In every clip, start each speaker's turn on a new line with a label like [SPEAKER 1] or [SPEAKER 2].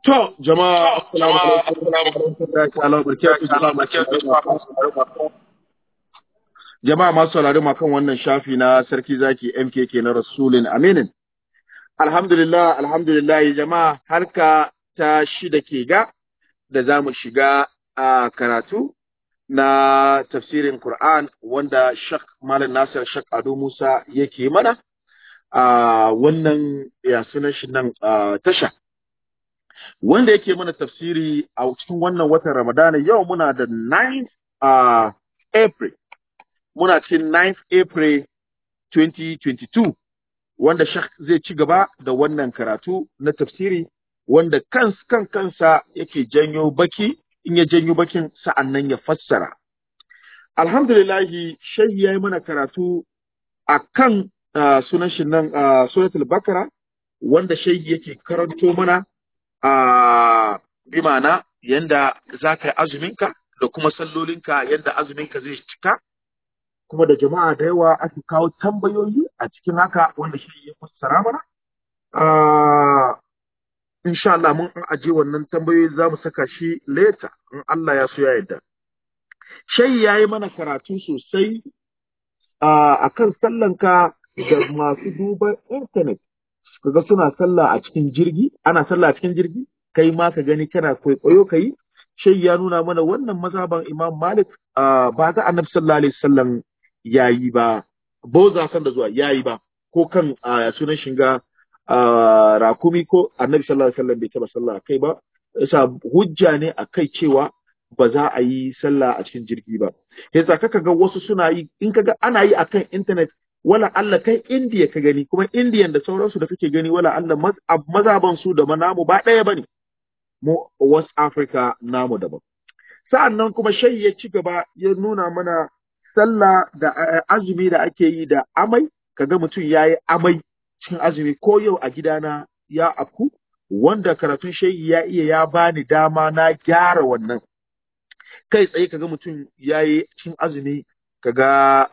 [SPEAKER 1] To, jama'a, assalamu alaikum wa rahmatullahi ta'ala wa barakatuh. Jama'a masu saurari ma kan wannan shafi na Sarki Zaki MKK na Rasulun Aminin. Alhamdulillah, alhamdulillah jama'a harka ta shida ke ga da za mu shiga a karatu na tafsirin Qur'an wanda Shak Malam Nasir Shak Ado Musa yake mana a wannan ya sunan shi nan tasha. wanda yake mana tafsiri a cikin wannan watan Ramadana yau muna da 9th uh, April muna cikin 9th April 2022 wanda shak zai ci gaba da wannan karatu na tafsiri wanda kans kan kansa yake janyo baki in ya janyo bakin sa'annan ya fassara alhamdulillahi shehi ya yi mana karatu a kan uh, sunan shi nan uh, suratul bakara wanda shehi yake karanto mana a bi ma'ana yanda za ka yi azuminka da kuma sallolinka yanda azuminka zai cika kuma da jama'a da yawa ake kawo tambayoyi a cikin haka wanda shi ya fassara mana insha Allah mun an aje wannan tambayoyi za mu saka shi later in Allah ya so ya yarda shai ya yi mana karatu sosai a kan sallanka da masu duban intanet kaga suna sallah a cikin jirgi ana sallah a cikin jirgi kai ma ka gani kana kwaikwayo kai shai ya nuna mana wannan mazhaban Imam Malik ba za Annabi sallallahu alaihi wasallam yayi ba boza san da zuwa yayi ba ko kan sunan shinga rakumi ko Annabi sallallahu alaihi wasallam bai taba sallah kai ba yasa hujja ne akai cewa ba za a yi sallah a cikin jirgi ba yasa kaka ga wasu suna yi in kaga ana yi akan internet wala Allah kai Indiya ka gani kuma Indiyan da sauransu da kake gani wala Allah mazaban su da namu ba ɗaya bane mu West Africa namu daban sa'annan kuma shai ya ci gaba ya nuna mana sallah da azumi da ake yi da amai kaga mutum yayi amai cikin azumi ko yau a gidana ya afku wanda karatun shayi ya iya ya bani dama na gyara wannan kai tsaye kaga mutum yayi cikin azumi kaga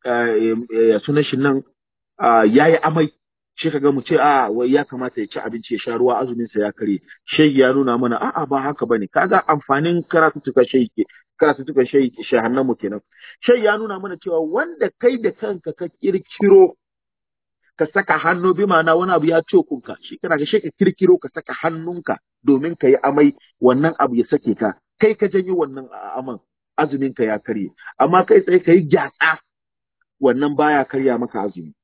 [SPEAKER 1] ya sunan shi nan ya yi amai shi kaga mu ce a wai ya kamata ya ci abinci ya sha ruwa azumin sa ya kare shai ya nuna mana a'a ba haka bane kaga amfanin karatutuka shai ke karatutuka shai ke shahannan mu kenan shai ya nuna mana cewa wanda kai da kanka ka kirkiro ka saka hannu bi ma'ana wani abu ya kunka shi kana ga ka kirkiro ka saka hannunka domin ka yi amai wannan abu ya sake ka kai ka janyo wannan aman azumin ka ya karye amma kai tsaye ka yi gyatsa wannan baya karya maka azumi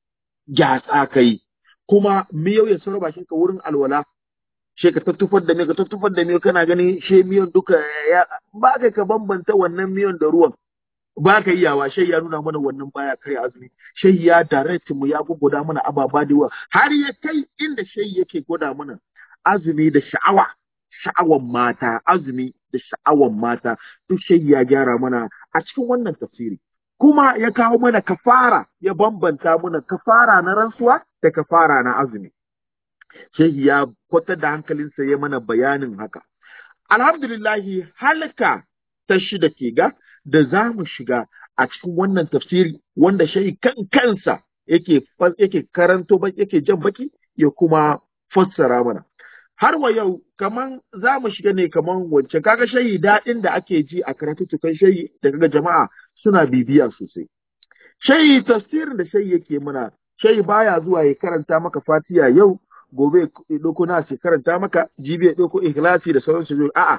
[SPEAKER 1] gyatsa kai kuma miyau ya saura bakin ka wurin alwala she ka tattufar da miyau ka tattufar da miyau kana gani she miyan duka ya ba ka ka bambanta wannan miyan da ruwan ba ka iyawa shai ya nuna mana wannan baya karya azumi shai ya direct mu ya guguda mana ababa da yawa har ya kai inda shai yake gwada mana azumi da sha'awa sha'awan mata azumi da sha'awan mata duk shai ya gyara mana a cikin wannan tafsiri kuma ya kawo mana kafara ya bambanta mana kafara na rantsuwa da kafara na azumi shehi ya kwatar da hankalinsa ya mana bayanin haka alhamdulillahi halka ta shida ke ga da za mu shiga a cikin wannan tafsiri wanda shehi kan kansa yake yake karanto yake jan baki ya kuma fassara mana har wa yau kaman za mu shiga ne kaman wancan kaga shayi daɗin da ake ji a karatuttukan shayi da kaga jama'a suna bibiya sosai shayi tafsirin da shayi yake mana shayi baya zuwa ya karanta maka fatiya yau gobe ya ɗauko na ce karanta maka jibi ya ɗauko ikhlasi da sauransu a'a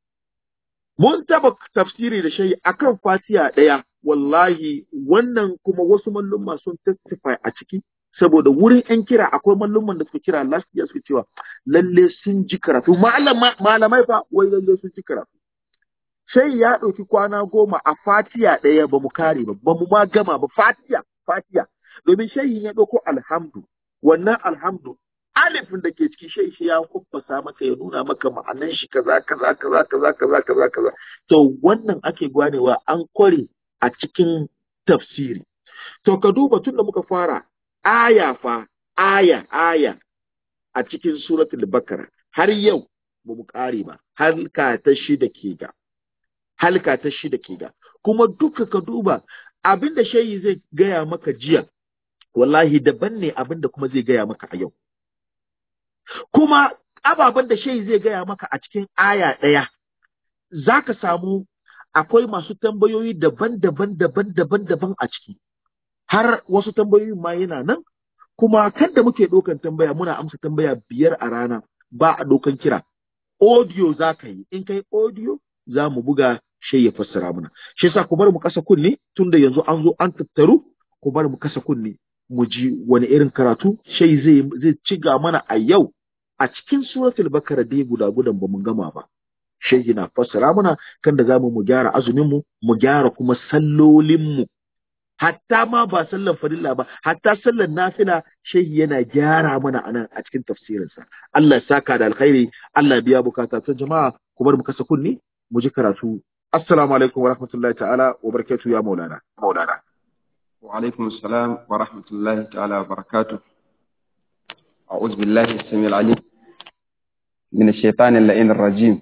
[SPEAKER 1] mun taba tafsiri da shayi akan fatiya ɗaya wallahi wannan kuma wasu mallumma sun testify a ciki saboda wurin ‘yan kira akwai mallumman da suka kira last year suka cewa lalle sun ji karatu malamai fa wai lalle sun ji karatu sai ya ɗauki kwana goma a fatiya ɗaya ba mu kare ba ba mu ma gama ba fatiya fatiya domin shayin ya ɗauko alhamdu wannan alhamdu alifin da ke ciki shai shi ya kuffasa maka ya nuna maka ma'anan shi kaza kaza kaza kaza kaza kaza kaza to wannan ake gwanewa an kware a cikin tafsiri to ka duba tun da muka fara aya fa aya aya a cikin suratul bakara har yau ba mu ƙare ba halka ta shida ke ga halka ta shida ke ga kuma duka ka duba abin da shayi zai gaya maka jiya wallahi daban ne abin da kuma zai gaya maka a yau kuma ababen da shehi zai gaya maka a cikin aya ɗaya za ka samu akwai masu tambayoyi daban-daban daban-daban daban a ciki har wasu tambayoyin ma yana nan kuma kan da muke ɗaukan tambaya muna amsa tambaya biyar a rana ba a ɗaukan kira audio za ka yi in kai audio za mu buga shi ya fassara mana shi yasa ku bar mu kasa kunne tunda yanzu an zo an tattaru ku bar mu kasa kunne mu ji wani irin karatu shai zai zai ciga mana a yau a cikin suratul bakara dai guda gudan ba mu gama ba shehi na fassara mana kan da zamu mu gyara azumin mu mu gyara kuma sallolin mu hatta ma ba sallar farilla ba hatta sallar nafila shehi yana gyara mana anan a cikin tafsirinsa Allah ya saka da alkhairi Allah ya biya bukata ta jama'a ku bar mu kasa kunni mu ji karatu assalamu alaikum wa rahmatullahi ta'ala wa barakatuhu ya maulana maulana
[SPEAKER 2] wa alaikum assalam wa rahmatullahi ta'ala wa barakatuh a'udhu billahi as-sami'il 'alim min ash-shaytanir la'in ar-rajim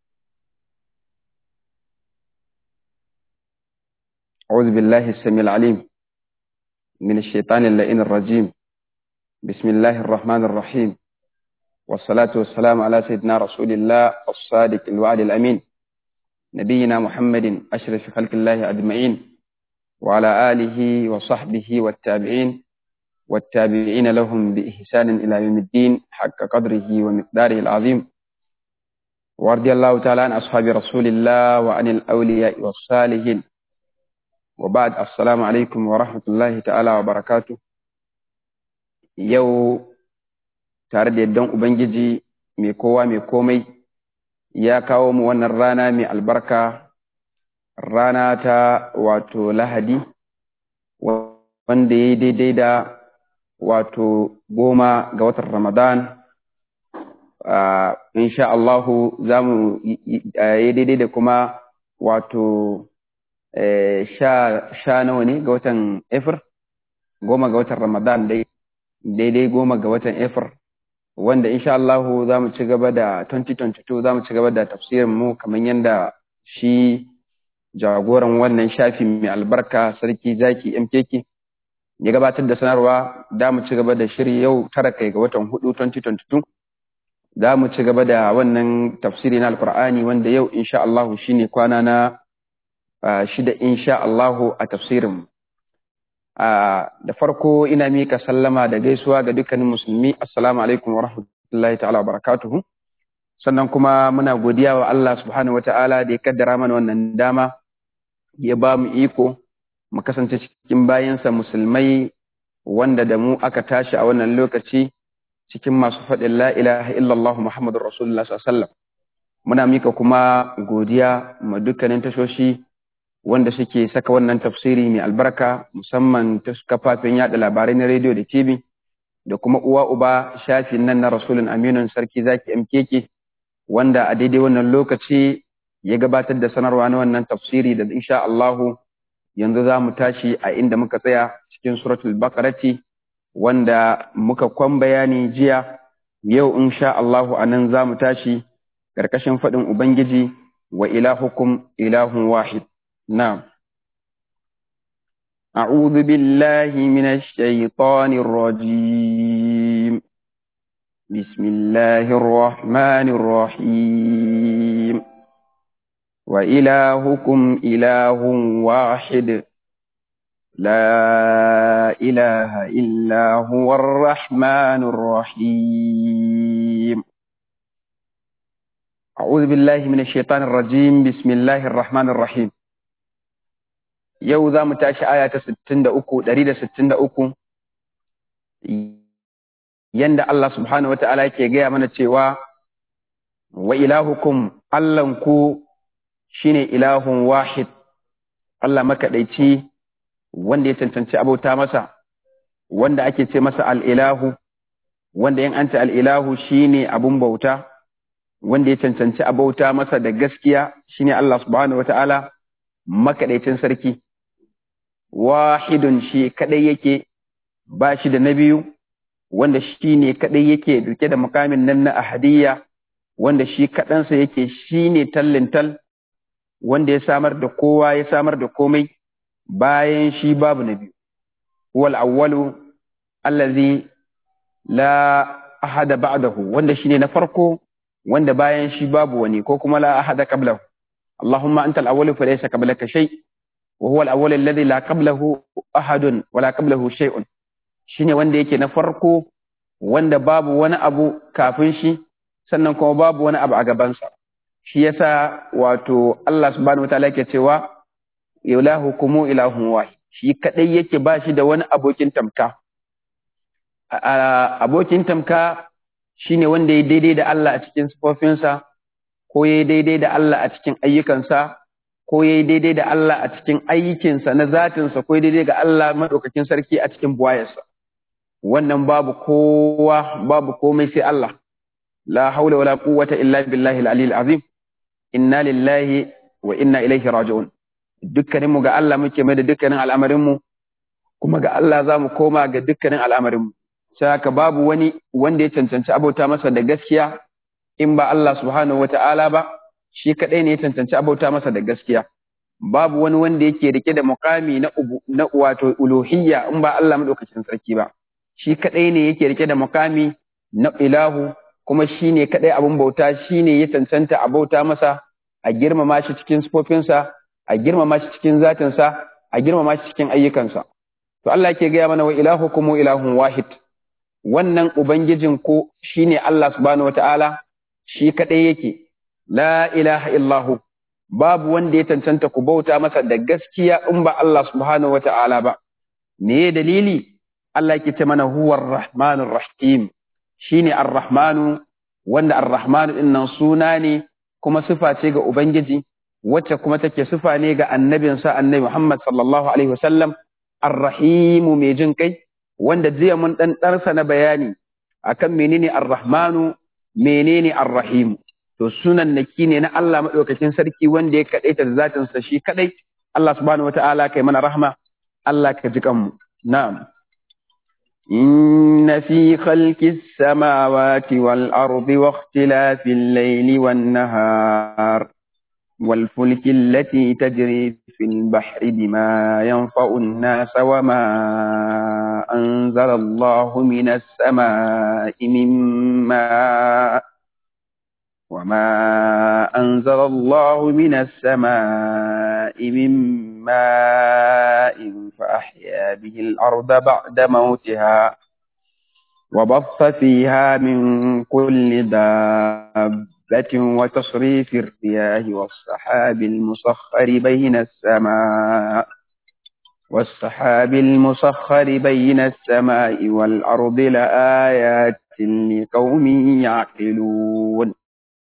[SPEAKER 2] أعوذ بالله السميع العليم من الشيطان اللئين الرجيم بسم الله الرحمن الرحيم والصلاة والسلام على سيدنا رسول الله الصادق الوعد الأمين نبينا محمد أشرف خلق الله أجمعين وعلى آله وصحبه والتابعين والتابعين لهم بإحسان إلى يوم الدين حق قدره ومقداره العظيم ورضي الله تعالى عن أصحاب رسول الله وعن الأولياء والصالحين وبعد السلام عليكم ورحمة الله تعالى وبركاته yau tare da yardan Ubangiji mai kowa mai komai ya kawo mu wannan rana mai albarka rana ta wato lahadi wanda ya yi daidai da wato goma ga watan ramadan insha Allahu za mu yi daidai da kuma wato sha nawa ne ga watan efir goma ga watan ramadan dai daidai goma ga watan efir wanda insha Allah za mu ci gaba da 2022 za mu ci gaba da tafsirin mu kamar yadda shi jagoran wannan shafi mai albarka sarki zaki MKK ya gabatar da sanarwa da mu ci gaba da shiri yau tara kai ga watan hudu 2022 za mu ci gaba da wannan tafsiri na alkur'ani wanda yau insha Allah shine kwana na shida insha Allah a tafsirin mu da farko ina mika sallama da gaisuwa ga dukkanin musulmi assalamu alaikum wa rahmatullahi ta'ala wa barakatuhu sannan kuma muna godiya wa Allah subhanahu wa ta'ala da ya kaddara mana wannan dama ya ba mu iko mu kasance cikin bayansa musulmai wanda da mu aka tashi a wannan lokaci cikin masu faɗin la ilaha illallah muhammadur rasulullah sallallahu muna mika kuma godiya ma dukkanin tashoshi wanda suke saka wannan tafsiri mai albarka musamman ta kafafen yada labarai na rediyo da tv da kuma uwa uba shafin nan na rasulun aminun sarki zaki mkk wanda a daidai wannan lokaci ya gabatar da sanarwa na wannan tafsiri da insha Allahu yanzu za mu tashi a inda muka tsaya cikin suratul bakarati wanda muka kwan bayani jiya yau insha Allahu a nan za mu tashi ƙarƙashin faɗin ubangiji wa ilahukum ilahun wahid نعم أعوذ بالله من الشيطان الرجيم بسم الله الرحمن الرحيم وإلهكم إله واحد لا إله إلا هو الرحمن الرحيم أعوذ بالله من الشيطان الرجيم بسم الله الرحمن الرحيم yau za mu tashi aya ta 63 163 yanda Allah subhanahu wata'ala yake gaya mana cewa wa ilahukum Allahnku shine ilahun wahid Allah makaɗaici wanda ya cancanci abauta masa wanda ake ce masa al'ilahu wanda yin anta al'ilahu shine abun bauta wanda ya cancanci abauta masa da gaskiya shine Allah subhanahu wata'ala makaɗaicin sarki wahidun shi kadai yake ba shi da na biyu wanda shi ne kadai yake duke da mukamin nan na ahadiyya wanda shi kaɗansa yake shi ne tallintal wanda ya samar da kowa ya samar da komai bayan shi babu na biyu wal awwalu allazi la ahada ba'dahu wanda shine na farko wanda bayan shi babu wani ko kuma la ahada qablahu Allahumma anta al-awwal fa laysa qablaka shay wa huwa al-awwal alladhi la qablahu ahadun wa la qablahu shay'un shine wanda yake na farko wanda babu wani abu kafin shi sannan kuma babu wani abu a gabansa shi yasa wato Allah subhanahu wataala yake cewa ilahukum ilahun wahid shi kadai yake ba shi da wani abokin tamka abokin tamka shine wanda ya daidai da Allah a cikin sifofinsa ko ya daidai da Allah a cikin ayyukansa ko ya daidai da Allah a cikin aikinsa na zatinsa ko ya daidai ga Allah madaukakin sarki a cikin buwayarsa wannan babu kowa babu komai sai Allah la haula wala quwwata illa billahi al-aliyyil azim inna lillahi wa inna ilaihi raji'un dukkaninmu ga Allah muke mai da dukkanin al'amarinmu kuma ga Allah za mu koma ga dukkanin al'amarinmu sai haka babu wani wanda ya cancanci abauta masa da gaskiya in ba Allah subhanahu wata'ala ba shi kadai ne ya cancanci abauta masa da gaskiya babu wani wanda yake rike da muqami na na wato uluhiyya in ba Allah madaukakin sarki ba shi kadai ne yake rike da muqami na ilahu kuma shi ne kadai abun bauta shi ne ya cancanta a bauta masa a girmama shi cikin sifofinsa a girmama shi cikin zatinsa a girmama shi cikin ayyukansa to Allah yake gaya mana wa ilahukum ilahun wahid wannan ubangijin ko shine Allah subhanahu wataala shi kadai yake la ilaha illahu babu wanda ya cancanta ku bauta masa da gaskiya in ba Allah subhanahu wataala ba me dalili Allah yake ce mana huwar rahmanur rahim shine ar-rahmanu wanda ar-rahmanu din nan suna ne kuma sifa ce ga ubangiji wacce kuma take sifa ne ga annabinsa annabi Muhammad sallallahu alaihi wasallam ar-rahimu mai jin kai wanda jiya mun dan darsa na bayani akan menene ar-rahmanu menene ar-rahim to sunan naki ne na Allah madaukakin sarki wanda ya kadaita da zatin sa shi kadai Allah subhanahu wataala kai mana rahma Allah ka ji kanmu na'am إن في خلق السماوات والأرض واختلاف الليل والنهار والفلك التي تجري في البحر بما ينفع الناس وما أنزل الله من السماء من ماء وما أنزل الله من السماء من ماء فأحيا به الأرض بعد موتها وبث فيها من كل دابة وتصريف الرياح والسحاب المسخر بين السماء والسحاب المسخر بين السماء والأرض لآيات لقوم يعقلون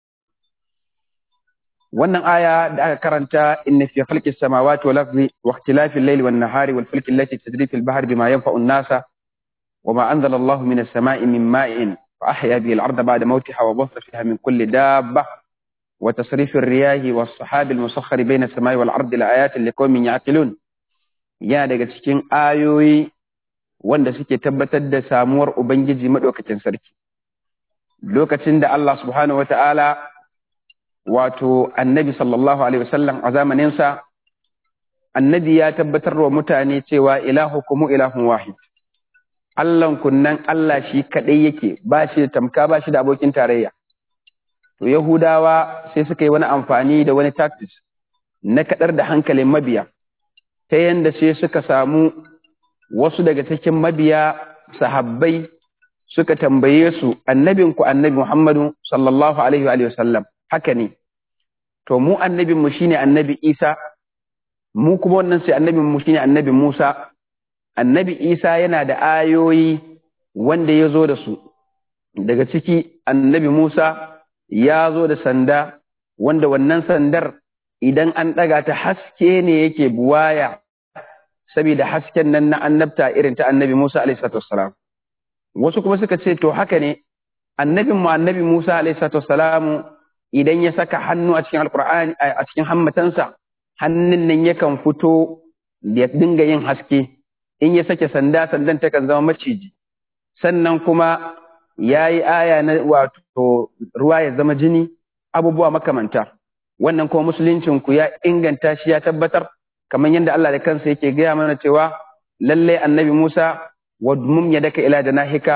[SPEAKER 2] wannan aya da aka karanta inna fi khalqis samawati wal ardi wa ikhtilafil layli wan nahari wal fulki allati tajri fil bahri bima yanfa'u an-nasa wa ma anzala Allahu minas sama'i min ma'in fa ahya bihi al-arda ba'da mawtiha wa bassa fiha min kulli dabba wa tasrifir riyahi was sahabi al-musakhkhari bayna as-sama'i wal ardi la ayatin liqaumin ya'qilun yana daga cikin ayoyi wanda suke tabbatar da samuwar ubangiji madaukakin sarki lokacin da Allah subhanahu wata'ala wato annabi sallallahu alaihi wasallam a zamaninsa annabi ya tabbatar wa mutane cewa ilahukum ilahun wahid Allahn kunnan Allah shi kadai yake ba shi da tamka ba shi da abokin tarayya to yahudawa sai suka yi wani amfani da wani tactics na kadar da hankalin mabiya ta yanda sai suka samu wasu daga cikin mabiya sahabbai suka tambaye su annabinku annabi Muhammadu sallallahu alaihi wa sallam haka ne to mu annabinmu shine annabi Isa mu kuma wannan sai annabinmu shine annabi Musa annabi Isa yana da ayoyi wanda ya zo da su daga ciki annabi Musa ya zo da sanda wanda wannan sandar idan an ɗaga ta haske ne yake buwaya saboda hasken nan na annabta irin ta annabi Musa alaihi salatu wasu kuma suka ce to haka ne annabin mu annabi Musa alaihi salatu idan ya saka hannu a cikin alqur'ani a cikin hammatansa hannun nan yakan fito da dinga yin haske in ya sake sanda sandan ta kan zama maciji sannan kuma yayi aya na wato ruwa ya zama jini abubuwa makamanta wannan kuma musuluncin ku ya inganta shi ya tabbatar kamar yadda Allah da kansa yake gaya mana cewa lallai annabi Musa wadmum yadaka ila janahika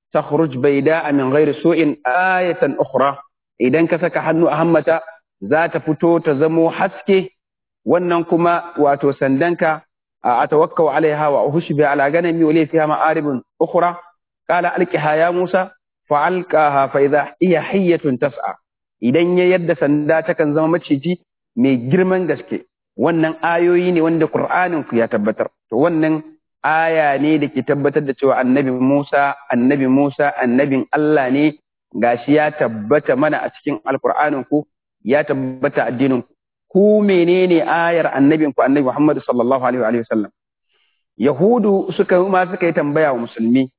[SPEAKER 2] takhruj bayda'a min ghairi su'in ayatan ukhra idan ka saka hannu a hammata za ta fito ta zamo haske wannan kuma wato sandanka a tawakkau alaiha wa uhushbi ala ganami wa li fiha ma'aribun ukhra qala alqiha ya musa fa alqaha fa idha hiya hayyatun tas'a idan ya yadda sanda ta kan zama maciji mai girman gaske wannan ayoyi ne wanda qur'anin ku ya tabbatar to wannan aya ne da ke tabbatar da cewa annabi Musa annabi Musa annabin Allah ne gashi ya tabbata mana a cikin alqur'anin ku ya tabbata addinin ku ku menene ayar annabin ku annabi Muhammad sallallahu alaihi wa sallam yahudu suka ma suka yi tambaya wa musulmi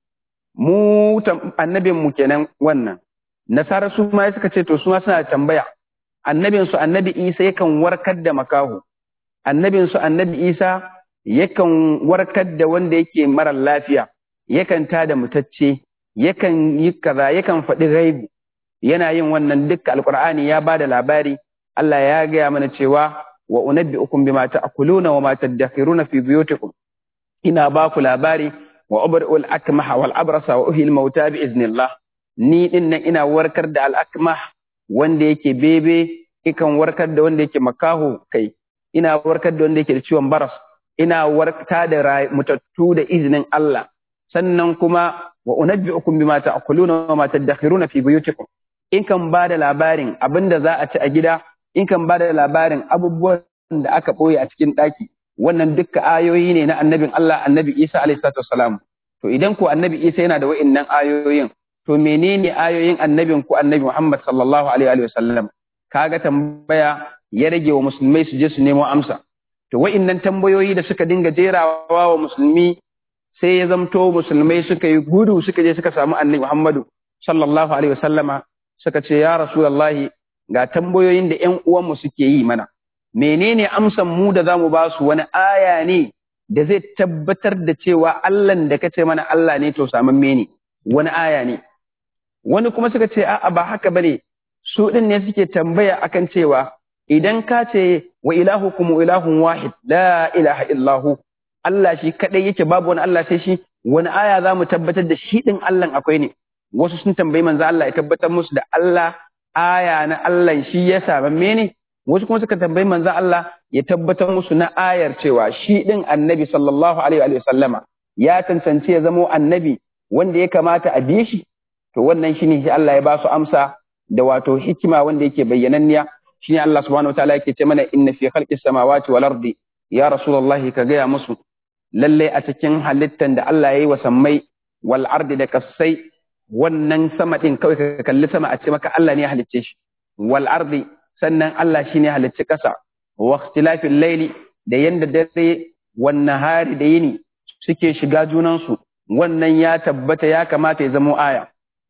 [SPEAKER 2] mu annabin mu kenan wannan nasara su ma suka ce to su ma suna tambaya annabin su annabi Isa yakan warkar da makaho annabin su annabi Isa yakan warkar da wanda yake mara lafiya yakan tada mutacce yakan yi kaza yakan faɗi gaibu yana yin wannan dukkan alqur'ani ya bada labari Allah ya gaya mana cewa wa unabbi'ukum bima ta'kuluna wa ma tadakhiruna fi buyutikum ina ba ku labari wa ubri'ul akmaha wal abrasa wa uhil mauta bi iznillah ni din nan ina warkar da al akmah wanda yake bebe ikan warkar da wanda yake makaho kai ina warkar da wanda yake da ciwon baras ina warkta da mutattu da izinin Allah sannan kuma wa unabbi'ukum bima ta'kuluna wa ma tadakhiruna fi buyutikum in kan ba da labarin abinda za a ci a gida in kan ba da labarin abubuwan da aka ɓoye a cikin ɗaki wannan dukka ayoyi ne na annabin Allah annabi Isa alaihi salatu wassalam to idan ko annabi Isa yana da wa'innan ayoyin to menene ayoyin annabin ku annabi Muhammad sallallahu alaihi wa sallam kaga tambaya ya rage wa musulmai su je su nemo amsa to wa'innan tambayoyi da suka dinga jerawa wa musulmi sai ya zamto musulmai suka yi gudu suka je suka samu annabi Muhammadu sallallahu alaihi wa sallama suka ce ya rasulullahi ga tambayoyin da ƴan uwanmu suke yi mana menene amsan mu da zamu ba su wani aya ne da zai tabbatar da cewa Allah da kace mana Allah ne to samamme ne wani aya ne wani kuma suka ce a'a ba haka bane su din ne suke tambaya akan cewa idan ka ce wa ilahukum ilahun wahid la ilaha illahu Allah shi kadai yake babu wani Allah sai shi wani aya zamu tabbatar da shi din Allah akwai ne wasu sun tambayi manzo Allah ya tabbatar musu da Allah aya na Allah shi ya samamme ne wasu kuma suka tambayi manzo Allah ya tabbatar musu na ayar cewa shi din annabi sallallahu alaihi wa sallama ya tantance ya zamo annabi wanda ya kamata a bi shi to wannan shine shi Allah ya ba su amsa da wato hikima wanda yake bayyananniya shine Allah subhanahu wataala yake ce mana inna fi khalqis samawati wal ardi ya rasulullahi ka gaya musu lalle a cikin halittan da Allah ya yi wa sammai wal ardi da kasai wannan sama din kawai ka kalli sama a ce maka Allah ne ya halicce shi wal ardi sannan Allah shine ya halicci kasa wa ikhtilafil layli da yanda dare wan nahari da yini suke shiga junansu wannan ya tabbata ya kamata ya zamo aya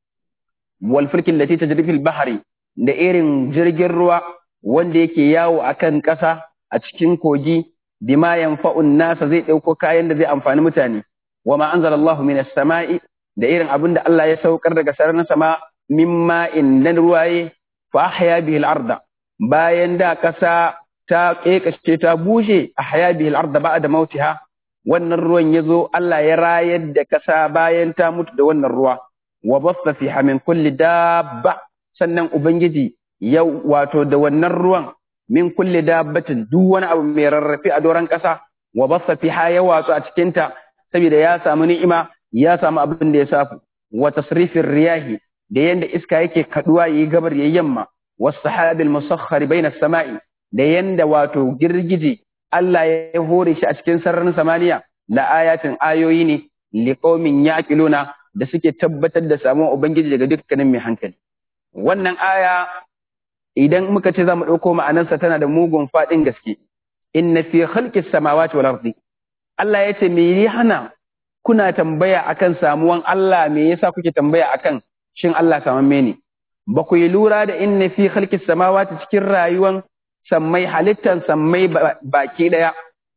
[SPEAKER 2] wal fulkin lati tajri fil bahri da irin jirgin ruwa wanda yake yawo akan kasa a cikin kogi bima yanfa'un nasa zai dauko kayan da zai amfani mutane wa ma anzalallahu minas sama'i da irin abin da Allah ya saukar daga sararin sama mimma indan ruwaye fa ahya bihi al-arda bayan da kasa ta kekasce ta bushe ahya bihi al-arda ba'da mautiha wannan ruwan yazo Allah ya rayar da kasa bayan ta mutu da wannan ruwa wa basta fiha min kulli dabba sannan ubangiji ya wato da wannan ruwan min kulli dabbatin duk wani abu mai rarrafe a doron kasa wa basta fiha ya watsu a cikin ta saboda ya samu ni'ima ya samu abin da ya safu wa tasrifin riyahi da yanda iska yake kaduwa yi gabar yayi yamma was sahabil musakhkhar baina samai da yanda wato girgije Allah ya hore shi a cikin sararin samaniya la ayatin ayoyi ne liqaumin yaqiluna da suke tabbatar da samuwar ubangiji daga dukkanin mai hankali wannan aya idan muka ce zamu dauko ma'anarsa tana da mugun fadin gaske inna fi khalqis samawati wal ardi Allah ya ce me yi hana kuna tambaya akan samuwan Allah me yasa kuke tambaya akan shin Allah samamme ne ba ku yi lura da inna fi khalqis samawati cikin rayuwan sammai halittan sammai baki daya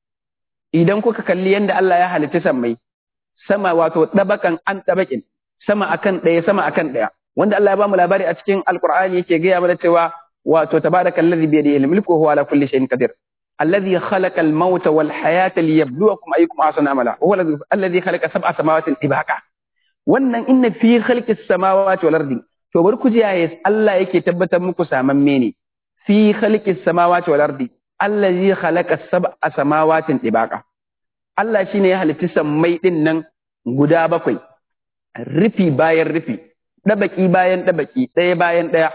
[SPEAKER 2] idan kuka kalli yanda Allah ya halitta sammai sama wato dabakan an dabakin sama akan daya sama akan daya wanda Allah ya ba mu labari a cikin alqur'ani yake gaya mana cewa wato tabarakallazi bi yadihi al-mulku huwa ala kulli shay'in qadir الذي خلق الموت والحياة ليبلوكم أيكم أحسن عملا وهو الذي خلق سبع سماوات طباقا wannan inna fi khalqis samawati wal ardi to bar ku ji yayi Allah yake tabbatar muku samamme ne fi khalqis samawati wal ardi allazi khalaqa sab'a samawatin tibaqa Allah shine ya halitta sammai din nan guda bakwai rufi bayan rufi dabaki bayan dabaki ɗaya bayan ɗaya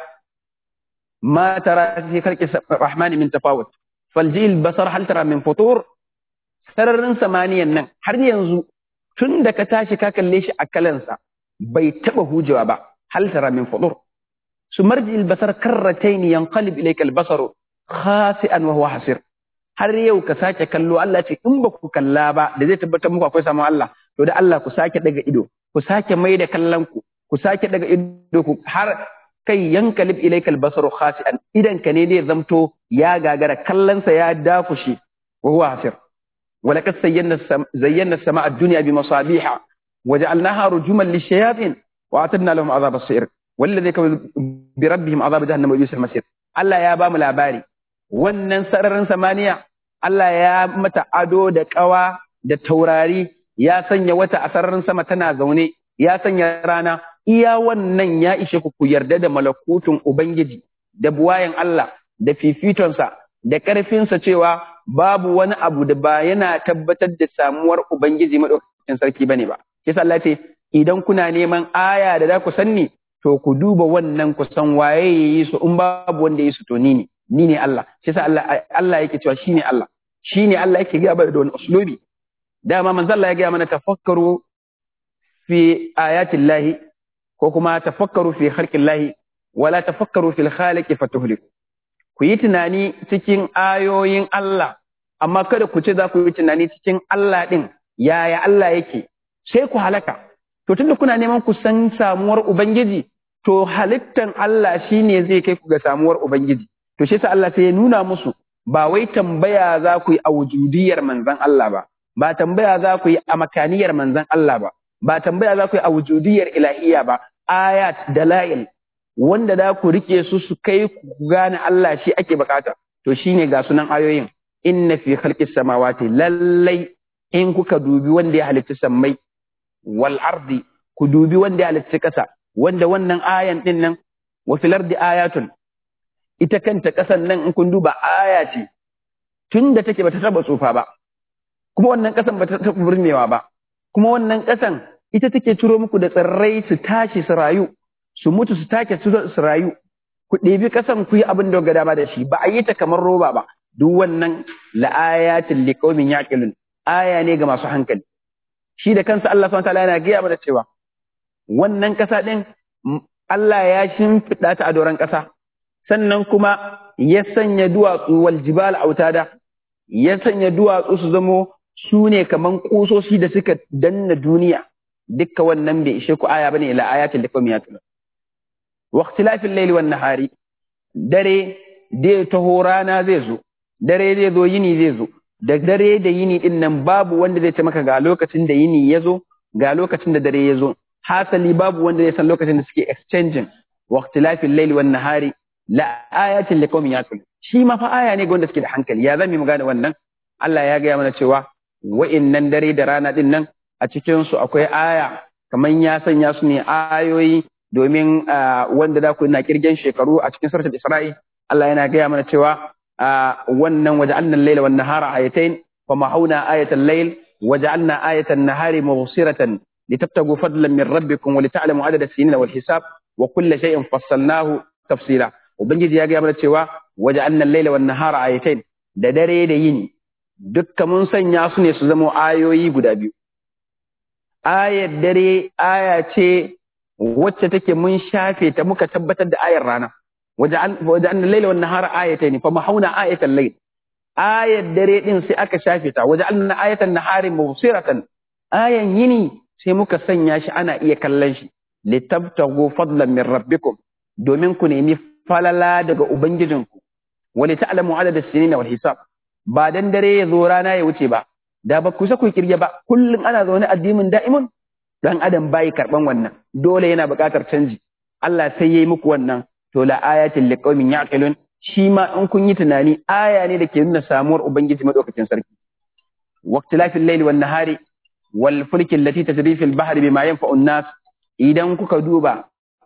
[SPEAKER 2] ma tara fi khalqis rahmani min tafawut faljil basar hal tara min futur sararin samaniyan nan har yanzu tun da ka tashi ka kalle shi a kalansa bai taba hujewa ba hal tara min fudur su marji albasar karratain yanqalib ilayka albasaru khasi'an wa huwa hasir har yau ka sake kallo Allah ce in ba ku kalla ba da zai tabbatar muku akwai samun Allah to da Allah ku sake daga ido ku sake mai da kallon ku ku sake daga ido ku har kai yankalib ilayka albasaru khasi'an idan ka ne zai zamto ya gagara kallonsa ya dakushe wa huwa hasir ولقد زينا زينا السماء الدنيا بمصابيح وجعلناها رجوما للشياطين واعتدنا لهم عذاب السعير والذي كفروا بربهم عذاب جهنم وبئس المصير Allah ya bamu labari wannan sararin samaniya Allah ya mata ado da kawa da taurari ya sanya wata a sararin sama tana zaune ya sanya rana iya wannan ya ishe ku ku yarda da malakutun ubangiji da buwayen Allah da fifitonsa da ƙarfinsa cewa babu wani abu da ba yana tabbatar da samuwar Ubangiji maɗaukakin sarki bane ba. Kisa Allah ce, idan kuna neman aya da za ku sanni, to ku duba wannan ku san waye ya yi su in babu wanda ya yi su to ni ne, ni ne Allah. Kisa Allah Allah yake cewa shi ne Allah. Shi ne Allah yake gaya da wani uslubi. Dama manzo Allah ya gaya mana tafakkaru fi ayatin lahi ko kuma tafakkaru fi khalqin lahi wala tafakkaru fil khaliqi fatuhliku. ku yi tunani cikin ayoyin Allah, amma kada ku ce za ku yi tunani cikin Allah ɗin, yaya Allah yake, sai ku halaka. To tunda kuna neman ku san samuwar Ubangiji, to halittan Allah shi ne zai kai ku ga samuwar Ubangiji. To shi sa Allah sai ya nuna musu, ba wai tambaya za ku yi a wujudiyar manzan Allah ba, ba tambaya za ku yi a makaniyar manzan Allah ba, ba tambaya za ku yi a wujudiyar ilahiyya ba, ayat dala'il wanda da ku rike su su kai ku gane Allah shi ake bukata to shine ga sunan ayoyin inna fi khalqis samawati lallai in kuka dubi wanda ya halitta sammai wal ardi ku dubi wanda ya halitta kasa wanda wannan ayan din nan wa fil ardi ayatun ita kanta kasan nan in kun duba aya ce tunda take bata taba tsufa ba kuma wannan kasan bata taba burmewa ba kuma wannan kasan ita take ciro muku da tsirrai su tashi su rayu su mutu su take su su rayu ku ɗebi ƙasan ku yi abin da ga dama da shi ba a yi ta kamar roba ba duk wannan la'ayatin liqaumin yaqilun aya ne ga masu hankali shi da kansa Allah subhanahu wataala yana gaya mana cewa wannan ƙasa ɗin Allah ya shimfiɗa ta a doron ƙasa sannan kuma ya sanya duwatsu wal jibal autada ya sanya duwatsu su zamo su ne kaman kusoshi da suka danna duniya dukka wannan bai ishe ku aya bane ila ayatin liqaumin yaqilun واختلاف الليل والنهار dare dai taho rana zai zo dare zai zo yini zai zo da dare da yini din nan babu wanda zai ce maka ga lokacin da yini ya zo ga lokacin da dare ya zo hasali babu wanda zai san lokacin da suke exchanging wa ikhtilafil layli wan nahari la ayatin liqaumin yaqilun shi ma fa aya ne ga wanda suke da hankali ya zami mu gane wannan Allah ya gaya mana cewa wa'innan dare da rana din nan a cikin su akwai aya kaman ya sanya su ne ayoyi domin wanda da ku na kirgen shekaru a cikin suratul Isra'i Allah yana gaya mana cewa wannan waja'alna al-layla wan nahara ayatayn wa mahawna ayatal layl waja'alna ayatan nahari mubsiratan litabtagu fadlan min rabbikum wa lita'lamu adada as-sinina wal hisab wa kulla shay'in fassalnahu tafsila ubangiji ya gaya mana cewa waja'alna al-layla wan nahara ayatayn da dare da yini dukkan mun sanya su ne su zama ayoyi guda biyu ayar dare aya ce wacce take mun shafe ta muka tabbatar da ayar rana waje'an laila wan nahara ayatayn fa mahauna ayatal layl ayar dare din sai aka shafe ta waje'an ayatan nahari mubsiratan ayan yini sai muka sanya shi ana iya kallon shi litabtagu fadlan min rabbikum domin ku nemi falala daga ubangijinku wa li ta'lamu adada sinina wal hisab ba dan dare ya zo rana ya wuce ba da ba ku sa ku kirge ba kullum ana zaune addimin da'imun dan adam bai karban wannan dole yana buƙatar canji Allah sai yayi muku wannan to la ayatin liqaumin yaqilun shi ma in kun yi tunani aya ne da ke nuna samuwar ubangiji madaukakin sarki waqtilafil layli wan nahari wal fulki allati tajri fil bahri bima yanfa'u an-nas idan kuka duba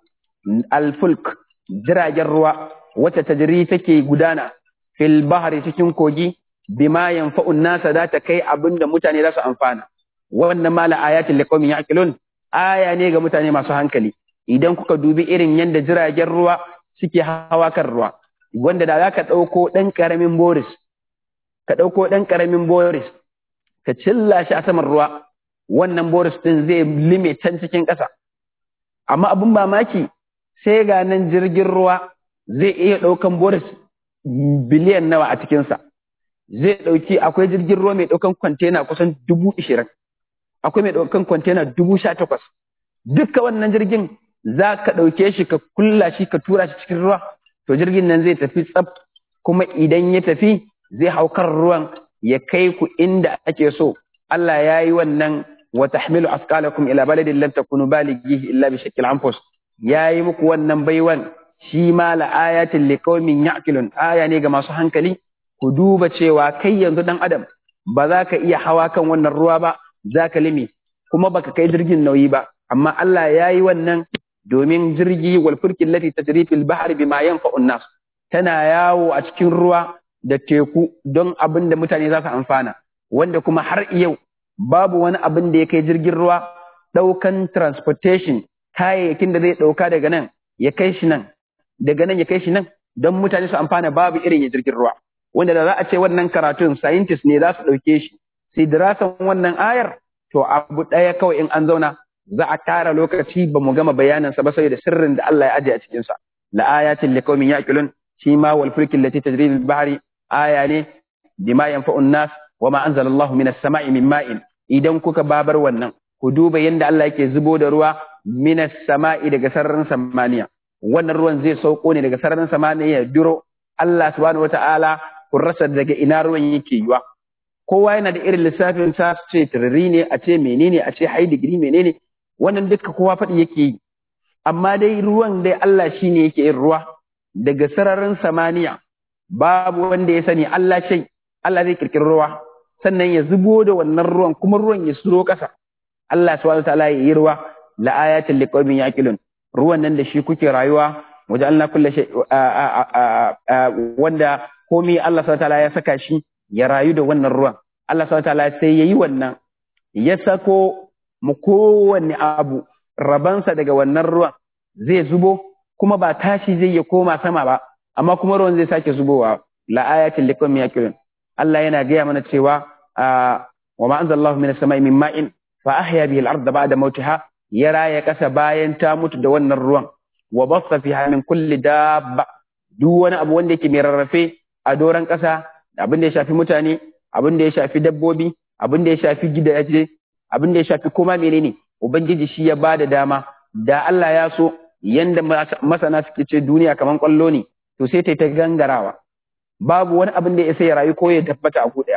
[SPEAKER 2] al fulk jiragen ruwa wacce tajri take gudana fil bahri cikin kogi bima yanfa'u an-nas da ta kai abinda mutane za su amfana wannan mala ayatin liqaumin ya'qilun aya ne ga mutane masu hankali idan kuka dubi irin yadda jiragen ruwa suke hawa kan ruwa wanda da za ka ɗauko ɗan ƙaramin boris ka ɗauko ɗan ƙaramin boris ka cilla shi a saman ruwa wannan boris ɗin zai lime can cikin ƙasa amma abin mamaki sai ga nan jirgin ruwa zai iya ɗaukan boris biliyan nawa a cikinsa zai ɗauki akwai jirgin ruwa mai ɗaukan kwantena kusan dubu ishirin akwai mai ɗaukan kwantena dubu sha takwas dukka wannan jirgin za ka ɗauke shi ka kulla shi ka tura shi cikin ruwa to jirgin nan zai tafi tsaf kuma idan ya tafi zai hau kan ruwan ya kai ku inda ake so Allah ya yi wannan wa tahmilu asqalakum ila baladin lam takunu balighihi illa bi shakkil anfus ya yi muku wannan baiwan shi ma la ayatin liqaumin ya'qilun aya ne ga masu hankali ku duba cewa kai yanzu dan adam ba za ka iya hawa kan wannan ruwa ba za ka limi kuma baka kai jirgin nauyi ba amma Allah ya yi wannan domin jirgi wal fulkin lati tajri fil bahri bima yanfa'u nas tana yawo a cikin ruwa da teku don abin da mutane za su amfana wanda kuma har yau babu wani abin da ya kai jirgin ruwa ɗaukan transportation kayayyakin da zai ɗauka daga nan ya kai shi nan daga nan ya kai shi nan don mutane su amfana babu irin ya jirgin ruwa wanda da za a ce wannan karatun scientist ne za su ɗauke shi sai dirasan wannan ayar to abu ɗaya kawai in an zauna za a tara lokaci ba mu gama bayanansa ba saboda sirrin da Allah ya aje a cikinsa la ayatin liqaumin yaqilun shi ma wal fulki allati tajri bil bahri aya ne bima yanfa'u nas wa ma anzala Allah minas sama'i min ma'in idan kuka babar wannan ku duba yanda Allah yake zubo da ruwa minas sama'i daga sararin samaniya wannan ruwan zai sauko ne daga sararin samaniya duro Allah subhanahu wata'ala kun rasa daga ina ruwan yake yiwa kowa yana da irin lissafin sa ce tiriri ne a ce menene a ce high degree menene wannan duka kowa faɗi yake yi amma dai ruwan dai Allah shine yake yin ruwa daga sararin samaniya babu wanda ya sani Allah shai Allah zai kirkiri ruwa sannan ya zubo da wannan ruwan kuma ruwan ya suro ƙasa Allah subhanahu wataala ya yi ruwa la ayatin liqaumin yaqilun ruwan nan da shi kuke rayuwa wajen kulle shay wanda komai Allah subhanahu wataala ya saka shi ya rayu da wannan ruwan Allah subhanahu wataala sai yayi wannan ya sako mu kowanne abu rabansa daga wannan ruwan zai zubo kuma ba tashi zai ya koma sama ba amma kuma ruwan zai sake zubowa la ayatin liqaumin yaqilun Allah yana gaya mana cewa wa ma anzalallahu minas samai min ma'in fa ahya bihi al-ardha ba'da mautiha ya raya kasa bayan ta mutu da wannan ruwan wa bassa fiha min kulli dabba duk wani abu wanda yake mai rarrafe a doran kasa abin da ya shafi mutane abin da ya shafi dabbobi abin da ya shafi gidaje abin da ya shafi koma menene ubangiji shi ya bada dama da Allah ya so yanda masana suke ce duniya kaman kwallo ne to sai ta ta gangarawa babu wani abin da ya sai ya rayu ko ya tabbata a daya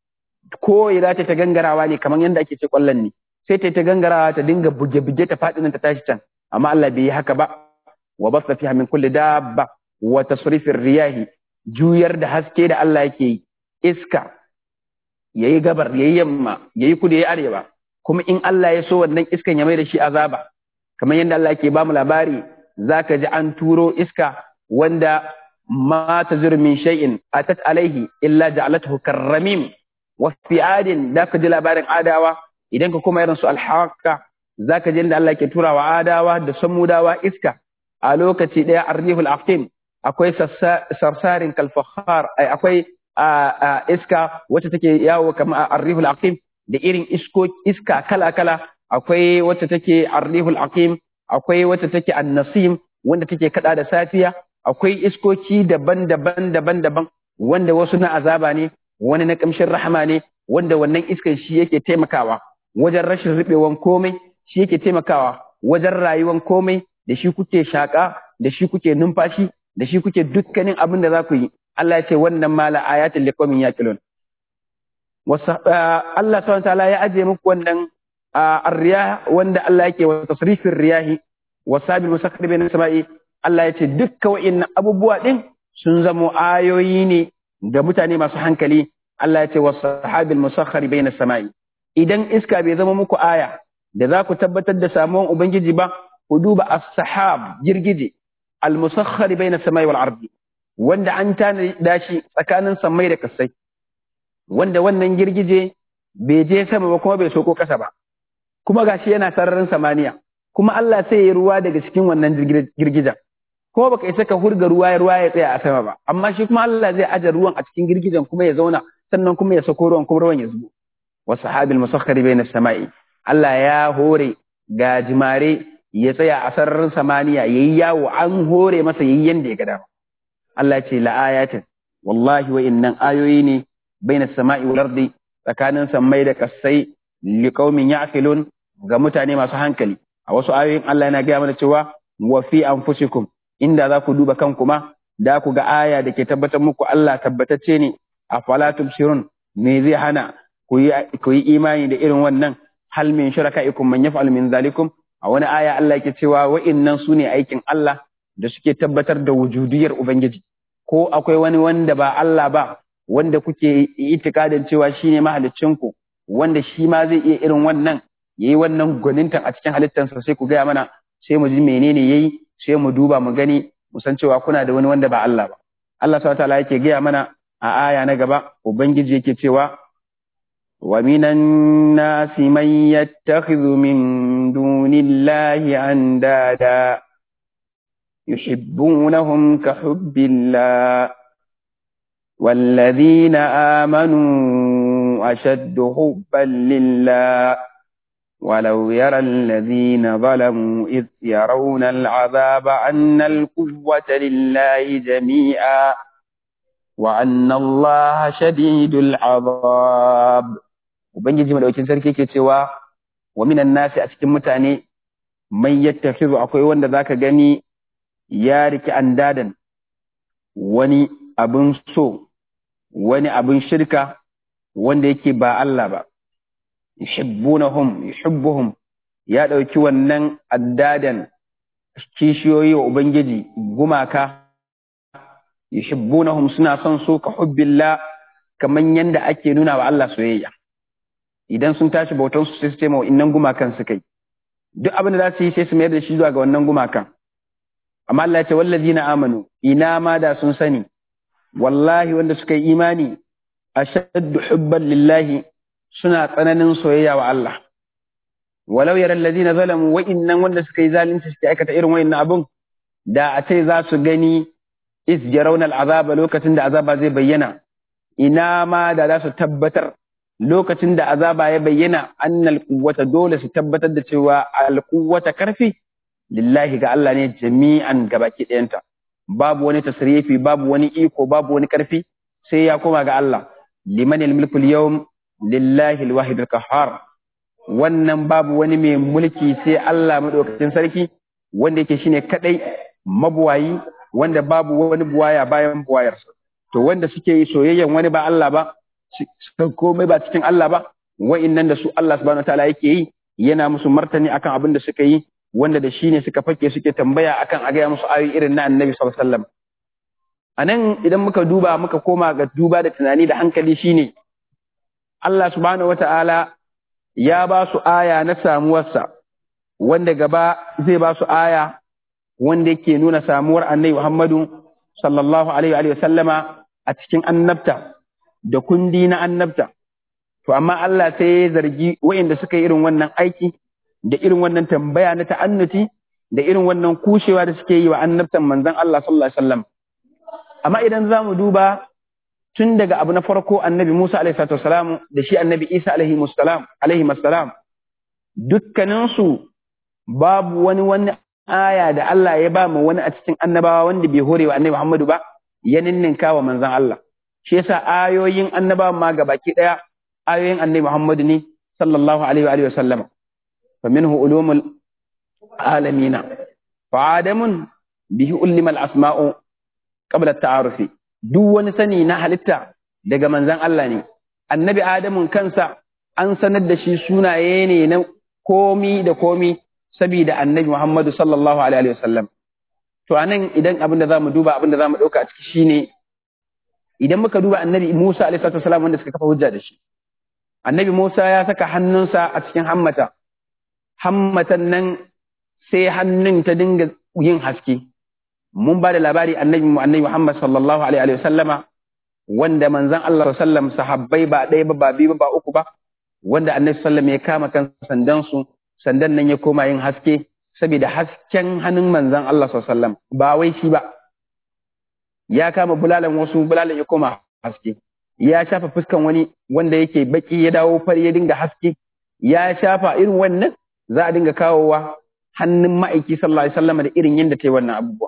[SPEAKER 2] ko ya za ta gangarawa ne kaman yanda ake ce kwallon ne sai ta ta gangarawa ta dinga buge-buge ta faɗi nan ta tashi can amma Allah bai yi haka ba wa basta fiha min kulli dabba wa tasrifir riyahi juyar da haske da Allah yake yi iska yayi gabar yayi yamma yayi kudu yayi arewa kuma in Allah ya so wannan iskan ya mai da shi azaba kamar yadda Allah yake ba mu labari zaka ji an turo iska wanda ma tazur min shay'in atat alaihi illa ja'alathu karramim wa fi adin zaka ji labarin adawa idan ka kuma irin su alhaqa zaka ji inda Allah yake turawa adawa da samudawa iska a lokaci daya arrihul aqim akwai sarsarin kalfahar akwai iska wacce take yawo kamar arrihul aqim da irin isko iska kala kala akwai wacce take arrihul aqim akwai wacce take annasim wanda take kada da safiya akwai iskoki daban-daban daban-daban wanda wasu na azaba ne wani na kamshin rahama ne wanda wannan iskan shi yake taimakawa wajen rashin rubewan komai shi yake taimakawa wajen rayuwan komai da shi kuke shaka da shi kuke numfashi da shi kuke dukkanin abin da za ku yi Allah ya ce wannan mala ayatul liqaumin yaqilun Allah subhanahu ta'ala ya aje muku wannan arriya wanda Allah yake wa tasrifin riyahi wa sabil musakhkhir bayna sama'i Allah ya ce dukkan wa'annan abubuwa din sun zamo ayoyi ne ga mutane masu hankali Allah ya ce wa sahabil musakhkhir bayna sama'i idan iska bai zama muku aya da za ku tabbatar da samuwan ubangiji ba ku duba as-sahab girgije al-musakhkhar bayna samai wal ardi wanda an tanada shi tsakanin samai da kasai wanda wannan girgije bai je sama ba kuma bai soko kasa ba kuma gashi yana sararin samaniya kuma Allah sai ya ruwa daga cikin wannan girgijen ko baka isa ka hurga ruwa ya ruwa ya tsaya a sama ba amma shi kuma Allah zai aje ruwan a cikin girgijen kuma ya zauna sannan kuma ya sako ruwan kuma ruwan ya zubo wa sahabil musakhkhari bayna samai Allah ya hore gajimare ya tsaya a sararin samaniya yayi yawo an hore masa yayi yanda ya ga dama Allah ce la ayatin wallahi wa innan ayoyi ne bayna samai wal ardi tsakanin sammai da kasai liqaumin ya'qilun ga mutane masu hankali a wasu ayoyin Allah yana gaya mana cewa wa fi anfusikum inda za ku duba kanku ma da ku ga aya da ke tabbatar muku Allah tabbatacce ne a fala tubsirun me zai hana ku yi imani da irin wannan hal min shuraka'ikum man yaf'al min zalikum a wani aya Allah yake cewa wa'innan su ne aikin Allah da suke tabbatar da wujudiyar ubangiji ko akwai wani wanda ba Allah ba wanda kuke itikadin cewa shine mahaliccinku wanda shi ma zai iya irin wannan yayi wannan gwanintan a cikin halittansa sai ku gaya mana sai mu ji menene yayi sai mu duba mu gani mu san cewa kuna da wani wanda ba Allah ba Allah subhanahu wataala yake gaya mana a aya na gaba ubangiji yake cewa wa minan nasi man yattakhidhu min dunillahi andada yuhibbunahum ka hubbillah والذين آمنوا أشد حبا لله ولو يرى الذين ظلموا إذ يرون العذاب أن القوة لله جميعا وأن الله شديد العذاب وبنجي مدوكين سركي كتوا ومن الناس أتكم متاني من يتخذ أقوي وند ذاك غني يارك أندادا wani abin so wani abin shirka wanda yake ba Allah ba yuhibbunahum yuhibbuhum ya dauki wannan addadan kishiyoyi wa ubangiji gumaka yuhibbunahum suna son su ka hubbillah kaman yanda ake nuna wa Allah soyayya idan sun tashi bautan su sai su ce ma innan gumakan su kai duk abin da za su yi sai su mayar da shi zuwa ga wannan gumakan amma Allah ya ce wallazina amanu ina ma da sun sani wallahi wanda suka yi imani ashaddu hubban lillahi suna tsananin soyayya wa Allah walau yaral ladina zalamu wa innan wanda suka yi zalunci suke aikata irin wayannan abun da a ce za su gani is yarawna al'azaba lokacin da azaba zai bayyana ina ma da za su tabbatar lokacin da azaba ya bayyana annal quwwata dole su tabbatar da cewa al quwwata karfi lillahi ga Allah ne jami'an gabaki ɗayanta babu wani tasrifi babu wani iko babu wani karfi sai ya koma ga Allah liman al-mulku al-yawm lillahi al-wahid al-qahhar wannan babu wani mai mulki sai Allah madaukakin sarki wanda yake shine kadai mabuwayi wanda babu wani buwaya bayan buwayarsa to wanda suke yi soyayyan wani ba Allah ba komai ba cikin Allah ba wa'innan da su Allah subhanahu wataala yake yi yana musu martani akan abin da suka yi wanda da shi ne suka fake suke tambaya akan a gaya musu ayoyi irin na annabi sallallahu alaihi wasallam anan idan muka duba muka koma ga duba da tunani da hankali shine Allah subhanahu wata'ala ya ba su aya na samuwarsa wanda gaba zai ba su aya wanda yake nuna samuwar annabi Muhammadu sallallahu alaihi wa sallama a cikin annabta da kundi na annabta to amma Allah sai ya zargi waɗanda suka yi irin wannan aiki da irin wannan tambaya na ta'annuti da irin wannan kushewa da suke yi wa annabtan manzon Allah sallallahu alaihi wasallam amma idan zamu duba tun daga abu na farko annabi Musa alaihi salatu wasalam da shi annabi Isa alaihi musallam alaihi masalam dukkanin su babu wani wani aya da Allah ya ba mu wani a cikin annabawa wanda bai hore wa annabi Muhammadu ba ya ninninka wa manzon Allah shi yasa ayoyin annabawa ma gabaki daya ayoyin annabi Muhammadu ne sallallahu alaihi wa alihi wasallam فمنه علوم العالمين فآدم به علم الأسماء قبل التعارف duk wani sani na halitta daga manzan Allah ne annabi Adamun kansa an sanar da shi sunaye ne na komi da komi saboda annabi Muhammadu sallallahu alaihi wasallam to anan idan abin da zamu duba abin da zamu dauka a ciki shine idan muka duba annabi Musa alaihi wasallam wanda suka kafa hujja da shi annabi Musa ya saka hannunsa a cikin hammata hammatan nan sai hannun ta dinga yin haske mun ba da labari annabi annabi Muhammad sallallahu alaihi wa sallama wanda manzon Allah sallam sahabbai ba ɗaya ba ba biyu ba uku ba wanda annabi sallam ya kama kan sandan su sandan nan ya koma yin haske saboda hasken hannun manzon Allah sallam ba wai shi ba ya kama bulalan wasu bulalan ya koma haske ya shafa fuskan wani wanda yake baki ya dawo fari ya dinga haske ya shafa irin wannan za a dinga kawowa hannun ma'aiki sallallahu alaihi wasallam da irin yadda ta yi wannan abubuwa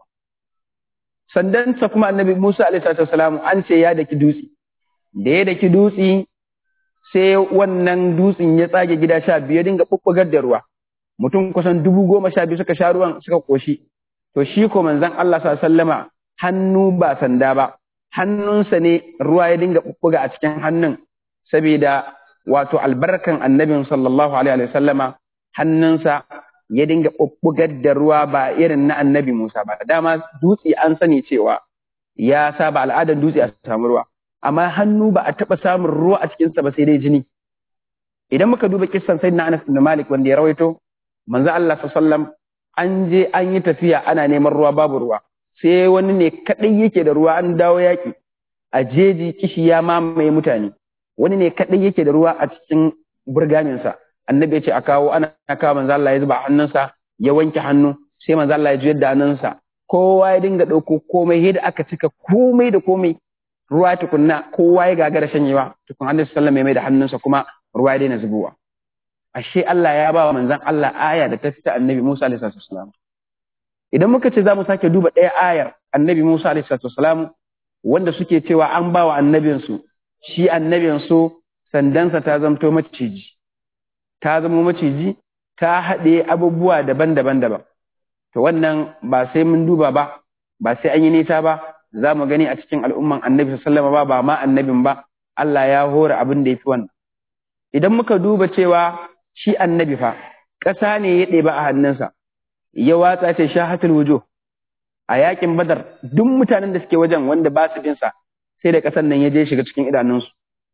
[SPEAKER 2] sandansa kuma annabi Musa alaihi wasallam an ce ya daki dutse da ya daki dutse sai wannan dutsen ya tsage gida sha biyu ya dinga bubbugar da ruwa mutum kusan dubu goma sha biyu suka sha ruwan suka koshi to shi ko manzon Allah sallallahu alaihi wasallama hannu ba sanda ba hannunsa ne ruwa ya dinga bubbuga a cikin hannun saboda wato albarkan annabin sallallahu alaihi wasallama hannunsa ya dinga bubbugar da ruwa ba irin na annabi Musa ba dama dutse an sani cewa ya saba al'adar dutse a samu ruwa amma hannu ba a taɓa samun ruwa a cikinsa ba sai dai jini idan muka duba kissan sayyidina Anas ibn Malik wanda ya rawaito manzo Allah sallallahu an je an yi tafiya ana neman ruwa babu ruwa sai wani ne kadai yake da ruwa an dawo yaki a jeji kishi ya mamaye mutane wani ne kadai yake da ruwa a cikin burgaminsa annabi ya ce a kawo ana kawo manzo Allah ya zuba hannunsa ya wanke hannu sai manzo Allah ya juyar da hannunsa kowa ya dinga ɗauko komai yadda aka cika komai da komai ruwa tukunna kowa ya gagara shanyewa tukun annabi sallallahu alaihi mai da hannunsa kuma ruwa ya daina zubowa ashe Allah ya ba wa manzon Allah aya da ta fita annabi Musa alaihi salam idan muka ce za mu sake duba ɗaya ayar annabi Musa alaihi salam wanda suke cewa an ba wa annabinsu shi annabinsu sandansa ta zamto maciji ta zama maciji ta haɗe abubuwa daban-daban daban to wannan ba sai mun duba ba ba sai an yi nisa ba za mu gani a cikin al'umman annabi sallama ba ba ma annabin ba Allah ya hora abin da ya fi wannan idan muka duba cewa shi annabi fa ƙasa ne ya ɗeba a hannunsa ya watsa ce shahatul wujo a yakin badar duk mutanen da suke wajen wanda ba su binsa sai da ƙasan nan ya je shiga cikin idanunsu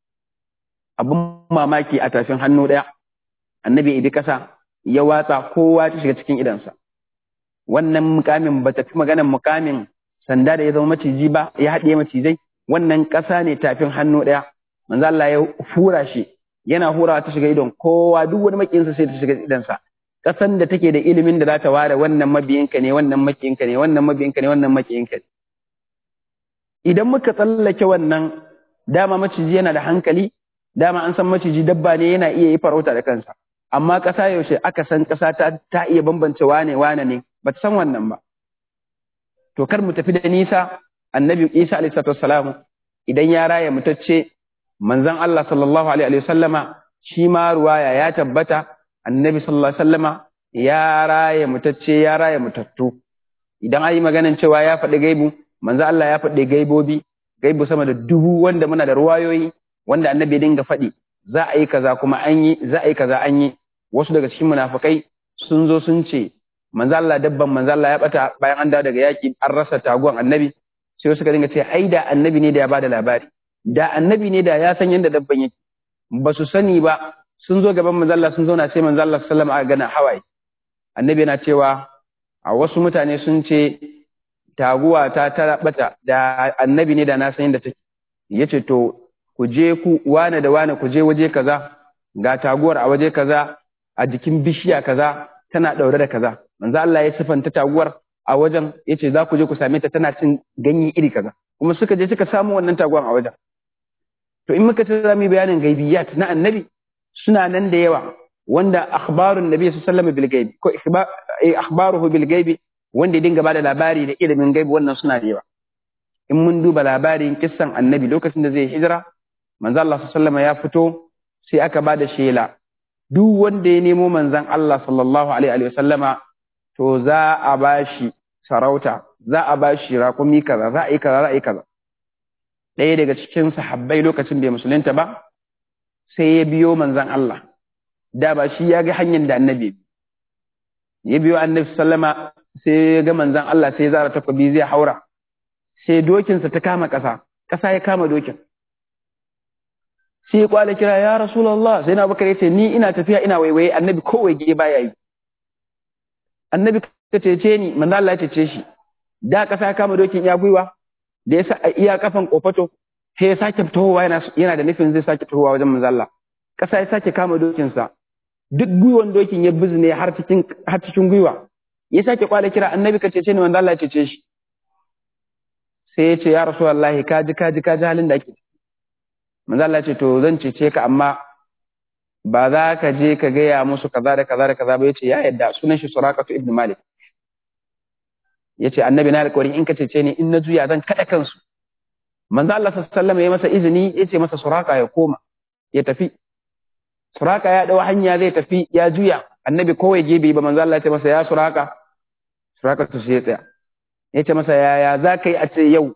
[SPEAKER 2] abin mamaki a tafin hannu ɗaya annabi ibi ƙasa ya watsa kowa ta shiga cikin idansa wannan mukamin ba ta fi maganan mukamin sanda da ya zama maciji ba ya haɗe macizai wannan ƙasa ne tafin hannu ɗaya manzo Allah ya hura shi yana hurawa ta shiga idon kowa duk wani makiyinsa sai ta shiga idonsa ƙasan da take da ilimin da za ta ware wannan mabiyinka ne wannan makiyinka ne wannan mabiyinka ne wannan makiyinka ne idan muka tsallake wannan dama maciji yana da hankali dama an san maciji dabba ne yana iya yi farauta da kansa amma ƙasa yaushe aka san ƙasa ta, ta iya bambance wane wane ne ba ta san wannan ba to kar mu tafi da nisa annabi isa alaihi salatu idan ya raya mutacce manzon Allah sallallahu alaihi wasallama shi ma ruwaya ya tabbata annabi sallallahu alaihi wasallama ya raya mutacce ya raya mutattu idan ayi maganan cewa ya faɗi gaibu manzon Allah ya faɗi gaibobi gaibu sama da dubu wanda muna da ruwayoyi wanda annabi dinga faɗi za a yi kaza kuma an yi za a yi kaza an yi wasu daga cikin munafikai sun zo sun ce manzo Allah dabban manzo Allah ya bata bayan an dawo daga yaki an rasa taguwan annabi sai suka dinga ce ai da annabi ne da ya bada labari da annabi ne da ya san yadda dabban yake ba su sani ba sun zo gaban manzo Allah sun zauna sai manzo Allah sallallahu alaihi wasallam gana hawaye annabi yana cewa a wasu mutane sun ce taguwa ta ta bata da annabi ne da na san yadda take yace to ku je ku wane da wane ku je waje kaza ga taguwar a waje kaza a jikin bishiya kaza tana daure da kaza manzo Allah ya sifanta taguwar a wajen yace za ku je ku same ta tana cin ganye iri kaza kuma suka je suka samu wannan taguwar a wajen to in muka ta zami bayanin gaibiyat na annabi suna nan da yawa wanda akhbarun nabi sallallahu alaihi wasallam bil gaibi ko akhbaruhu bil gaibi wanda ya dinga bada labari da ilimin gaibi wannan suna da yawa in mun duba labarin kissan annabi lokacin da zai hijira manzo Allah sallallahu alaihi ya fito sai aka bada shela duk wanda ya nemo manzon Allah sallallahu alaihi wasallama to za a bashi sarauta za a bashi raƙumi kaza za a yi kaza za a yi kaza ɗaya daga cikin sahabbai lokacin bai musulunta ba sai ya biyo manzon Allah da ba shi ya ga hanyar da annabi ya biyo annabi sallama sai ya ga manzon Allah sai ya zara takobi zai haura sai dokinsa ta kama ƙasa ƙasa ya kama dokin sai ya kwale kira ya rasulullah sai na bakar yace ni ina tafiya ina waiwaye annabi ko waige baya yi annabi ka cece ni manzo Allah ya cece shi da kasa ya kama dokin ya gwiwa da ya sa iya kafan kofato sai ya sake tohowa yana yana da nufin zai sake tohowa wajen manzo Allah kasa ya sake kama dokin sa duk gwiwan dokin ya bizne har cikin har cikin gwiwa ya sake kwale kira annabi ka cece ni manzo Allah ya cece shi sai ya ce ya rasulullahi kaji kaji kaji halin da ake manzo Allah ya ce to zan cece ka amma ba za ka je ka gaya musu kaza da kaza da kaza ba yace ya yadda sunan shi Suraqatu ibn Malik yace annabi na alƙawari in ka cece ni in na juya zan kada kansu manzo Allah sallallahu alaihi wasallam ya masa izini yace masa Suraqa ya koma ya tafi Suraqa ya dawo hanya zai tafi ya juya annabi kowai gebe ba manzo Allah ya ce masa ya Suraqa Suraqa to sai ya tsaya yace masa yaya za ka yi a ce yau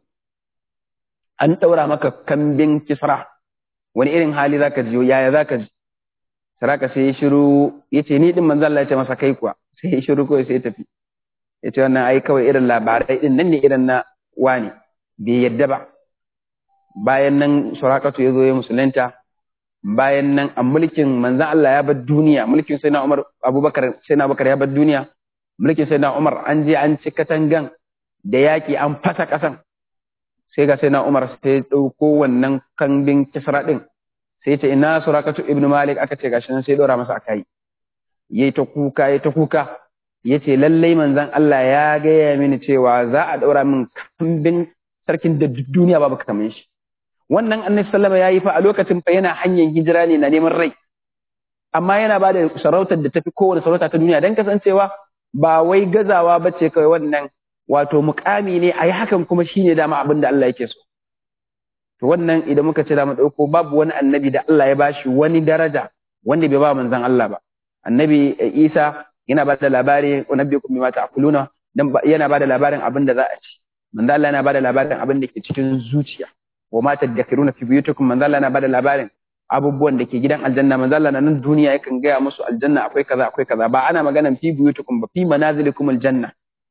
[SPEAKER 2] an ɗaura maka kambin kisra wani irin hali za ka ji yaya za ka ji saraka sai ya shiru ya ce ni ɗin manzan Allah ya ce masa kai kuwa sai ya shiru kawai sai ya tafi ya ce wannan ai kawai irin labarai ɗin nan ne irin na wani bai yadda ba bayan nan surakatu ya zo ya musulunta bayan nan a mulkin manzan Allah ya bar duniya mulkin sai na Umar Abubakar sai na Abubakar ya bar duniya mulkin sai na Umar an je an ci katangan da yaƙi an fasa ƙasan sai ga sai na Umar sai ya ɗauko wannan kambin kisra ɗin sai ce ina surakatu ibn malik aka ce gashi nan sai ɗora masa akai yayi ta kuka yayi ta kuka yace lallai manzon Allah ya gaya mini cewa za a ɗaura min kambin sarkin da duniya babu kamar shi wannan annabi sallama yayi fa a lokacin fa yana hanyar hijira ne na neman rai amma yana ba da sarautar da tafi kowane sarauta ta duniya dan kasancewa ba wai gazawa bace kawai wannan wato mukami ne a yi hakan kuma shi ne dama abin da Allah yake so. To wannan idan muka ce da mu ɗauko babu wani annabi da Allah ya bashi wani daraja wanda bai ba manzan Allah ba. Annabi Isa yana ba da labari wa nabbi kun bima ta'kuluna dan yana ba da labarin abin da za a ci. Manzan Allah yana ba da labarin abin da ke cikin zuciya. Wa ma tadhakiruna fi buyutikum manzan Allah yana ba da labarin abubuwan da ke gidan aljanna manzan Allah na nan duniya yakan gaya musu aljanna akwai kaza akwai kaza ba ana maganan fi buyutikum ba fi manazilikum aljanna.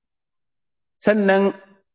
[SPEAKER 2] sannan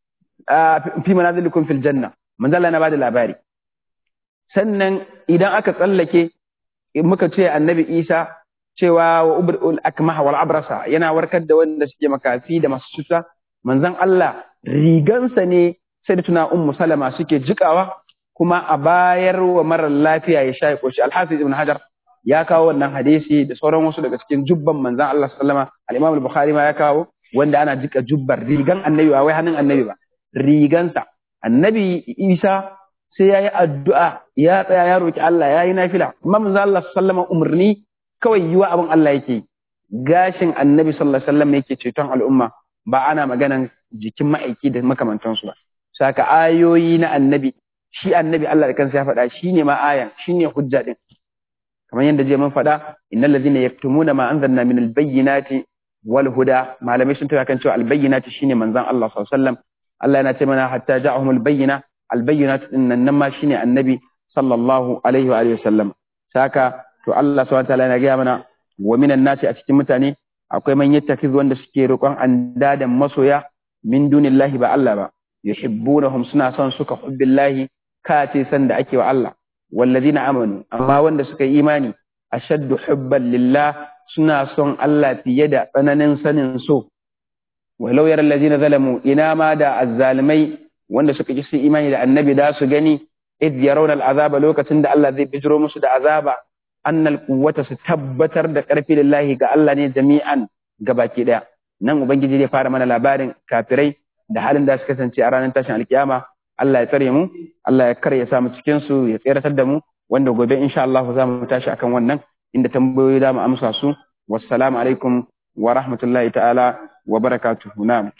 [SPEAKER 2] fi manazilikum fil janna manzo Allah na bada labari sannan idan aka tsallake muka ce annabi Isa cewa wa ubrul akmah wal abrasa yana warkar da wanda suke makafi da masu cuta manzon Allah rigansa ne sai da tuna ummu salama suke jikawa kuma a bayar wa marar lafiya ya sha ya koshi alhafiz ibn hajar ya kawo wannan hadisi da sauran wasu daga cikin jubban manzon Allah sallama al-imam al-bukhari ma ya kawo wanda ana jika jubbar rigan annabi ba wai hannun annabi ba rigansa annabi isa sai ya yi addu'a ya tsaya ya roki Allah ya yi nafila amma manzo Allah sallama umarni kawai yiwa abin Allah yake gashin annabi sallallahu alaihi wasallam yake ceton al'umma ba ana maganan jikin ma'aiki da makamantansu ba saka ayoyi na annabi shi annabi Allah da kansa ya faɗa shine ma ayan shine hujja din kamar yadda je mun faɗa innal ladina yaktumuna ma anzalna min al-bayyinati wal huda malamai sun tafi kan cewa albayyinati shine manzon Allah sallallahu alaihi wasallam Allah yana ce mana hatta ja'ahum albayyina albayyinatu dinnan nan ma shine annabi sallallahu alaihi wa alihi wasallam saka to Allah subhanahu wataala yana gaya mana wa minan nasi a cikin mutane akwai man yattakiz wanda suke roƙon andadan masoya min dunillahi ba Allah ba yuhibbunahum suna son suka hubbillahi ka ce san da ake wa Allah wallazina amanu amma wanda suka yi imani ashaddu hubban lillah suna son Allah fiye da tsananin sanin so. Walau yar lazina zalamu ina ma da azzalimai wanda suka ki su imani da annabi da su gani id yarawna al'azaba lokacin da Allah zai bijiro musu da azaba annal quwwata su tabbatar da karfi lillahi ga Allah ne jami'an gabaki daya nan ubangiji zai fara mana labarin kafirai da halin da suka kasance a ranar tashin alkiyama Allah ya tsare mu Allah ya kar ya samu cikin su ya tseratar da mu wanda gobe insha Allah za mu tashi akan wannan inda tambayoyi da mu amsa su wassalamu alaikum wa rahmatullahi ta'ala wa barakatuhu na'am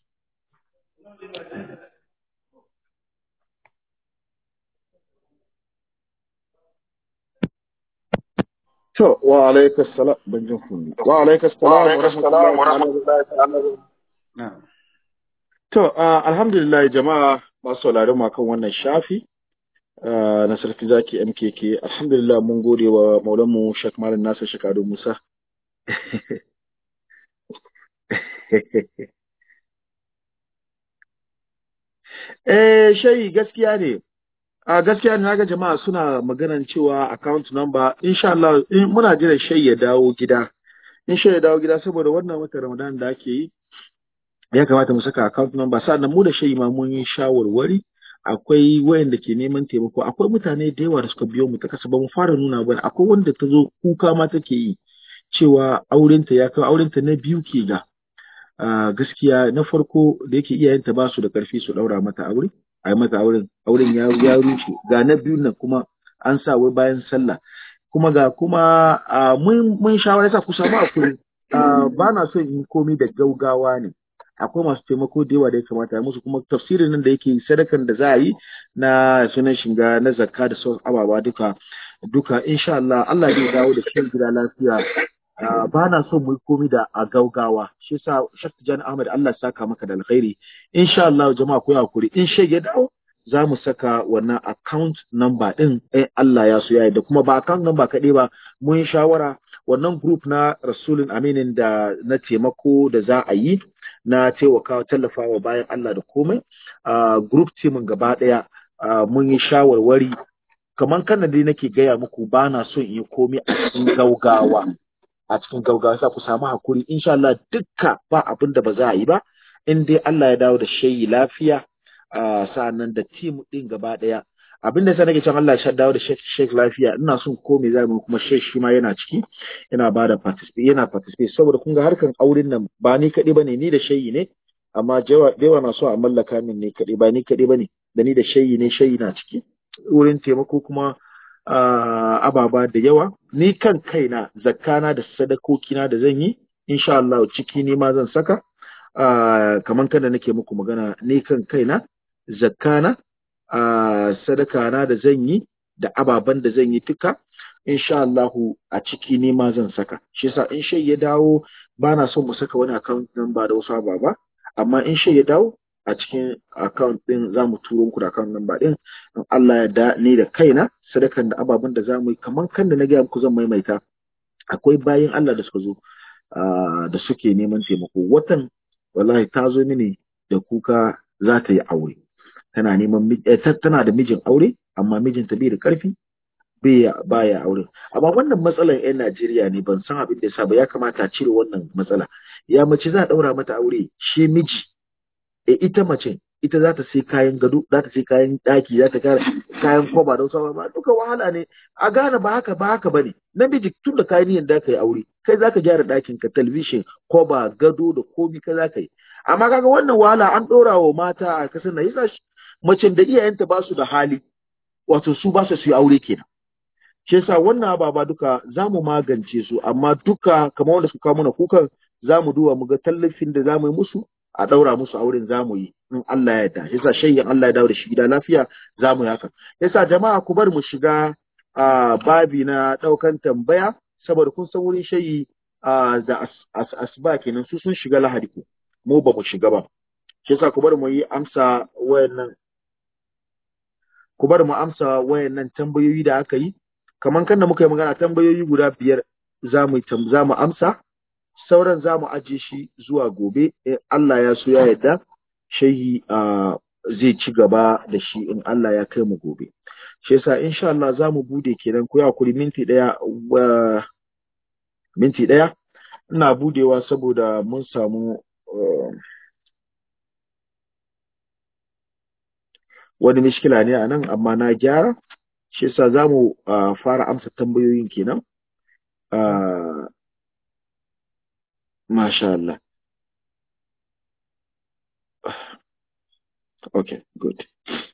[SPEAKER 1] to wa alaikas salam ban jin kunni wa alaikas salam wa rahmatullahi ta'ala to alhamdulillah jama'a masu sauraron mu kan wannan shafi na sarki zaki MKK alhamdulillah mun gode wa maulanmu Sheikh Malam Nasir Shekadu Musa eh shayi gaskiya ne a gaskiya na ga jama'a suna maganan cewa account number insha Allah in muna jiran shai ya dawo gida in shai ya dawo gida saboda wannan watan Ramadan da ake yi ya kamata mu saka account number sannan mu da shai ma mun yi shawarwari akwai wayanda ke neman taimako akwai mutane da yawa da suka biyo mu ta kasa ba mu fara nuna ba akwai wanda ta zo kuka ma take yi cewa aurenta ya kawo aurenta na biyu ke ga Uh, gaskiya na farko da yake iyayenta ba su da karfi su daura mata aure a yi mata auren auren ya ya rushe ga na biyun nan kuma an sa wai bayan sallah kuma ga kuma uh, mun mun shawara sa ku samu akuri uh, ba na son in komi da gaugawa ne akwai masu taimako da yawa da ya kamata musu kuma tafsirin nan da yake sadakan da za a yi na sunan shiga na zakka da sauran ababa duka duka insha Allah Allah zai dawo da shi gida lafiya Uh, ba na son mu komi da a gaugawa shi yasa Sheikh Tijani Ahmad Allah saka maka da alkhairi insha Allah jama'a ku hakuri in shege dawo za mu saka wannan account number din eh Allah ya so ya da kuma ba account number kaɗai ba mun yi shawara wannan group na Rasulun Aminin da na taimako da za a yi na taimakawa tallafawa bayan Allah da komai uh, group team gaba ɗaya uh, mun yi shawarwari kamar kan dai nake gaya muku ba na son in yi komai a cikin gaugawa a cikin gaugawa sa ku samu hakuri insha Allah dukka ba abin da ba za a yi ba in dai Allah ya dawo da shayi lafiya sa'annan da team din gaba daya abin da sa nake cewa Allah ya dawo da shek lafiya ina son ko me zamu kuma shek shi ma yana ciki yana ba da participate yana participate saboda kun ga harkan auren nan ba ni kaɗai bane ni da shayi ne amma da yawa na so a mallaka min ne kaɗai ba ni kaɗai bane da ni da shayi ne shayi na ciki wurin taimako kuma Uh, ababa da yawa ni kan kaina zakkana da sadakokina da zan yi insha Allah ciki ni ma zan saka uh, kaman kada nake muku magana ni kan kaina zakkana uh, sadakana da zan yi da ababan da zan yi duka insha Allah a ciki ni ma zan saka shi yasa in shai ya dawo bana son mu saka wani account number da wasu ababa amma in shai ya dawo a cikin account din za mu turo muku da account number din in Allah ya da ni da kaina sadakan da ababen da za mu yi kamar kan da na gaya muku zan maimaita akwai bayan Allah da suka zo da suke neman taimako watan wallahi ta zo mini da kuka za ta yi aure tana neman tana da mijin aure amma mijinta bai da karfi baya aure amma wannan matsalar yan Najeriya ne ban san abin da yasa ba ya kamata a cire wannan matsala ya mace za a daura mata aure shi miji e ita mace ita za ta sai kayan gado za ta sai kayan daki za ta kara kayan kwaba da wasu ba duka wahala ne a gane ba haka ba haka bane namiji tun da kayan niyan da ka yi aure kai za ka gyara dakin ka talabishin kwaba gado da komi ka za ka yi amma kaga wannan wahala an ɗora wa mata a kasar nan yasa macen da iyayenta ba su da hali wato su ba su yi aure kenan shi yasa wannan ababa duka za mu magance su amma duka kamar wanda suka kawo mana kukan za mu duba mu ga tallafin da za mu yi musu a ɗaura musu auren za mu yi in Allah ya yarda yasa shayyin Allah ya dawo da shi gida lafiya za mu yi haka yasa jama'a ku bar mu shiga a babi na ɗaukan tambaya saboda kun san wurin shayi da asuba kenan su sun shiga lahadi ku mu ba mu shiga ba shi yasa ku bar mu yi amsa wayannan ku bar mu amsa wayannan tambayoyi da aka yi kaman kan da muka yi magana tambayoyi guda biyar za mu za mu amsa sauran za mu ajiye shi zuwa gobe in Allah ya so ya yarda shayi zai ci gaba da shi in Allah ya kai mu gobe shi yasa insha Allah za mu bude kenan ku kuri minti daya minti daya ina budewa saboda mun samu wani mishkila ne a nan amma na gyara shi yasa za mu fara amsa tambayoyin kenan Masha Allah. Okay, good.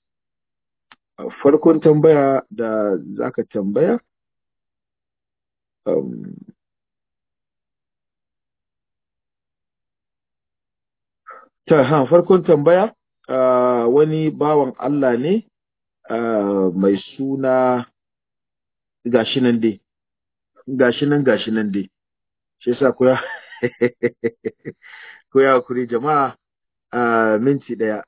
[SPEAKER 1] Farkon tambaya da zaka tambaya, um, ta ha farkon tambaya uh, wani bawan Allah ne uh, mai suna gashi nan dai, gashi nan gashi nan dai. shi yasa ku ya ku ya kuri jama'a a minti daya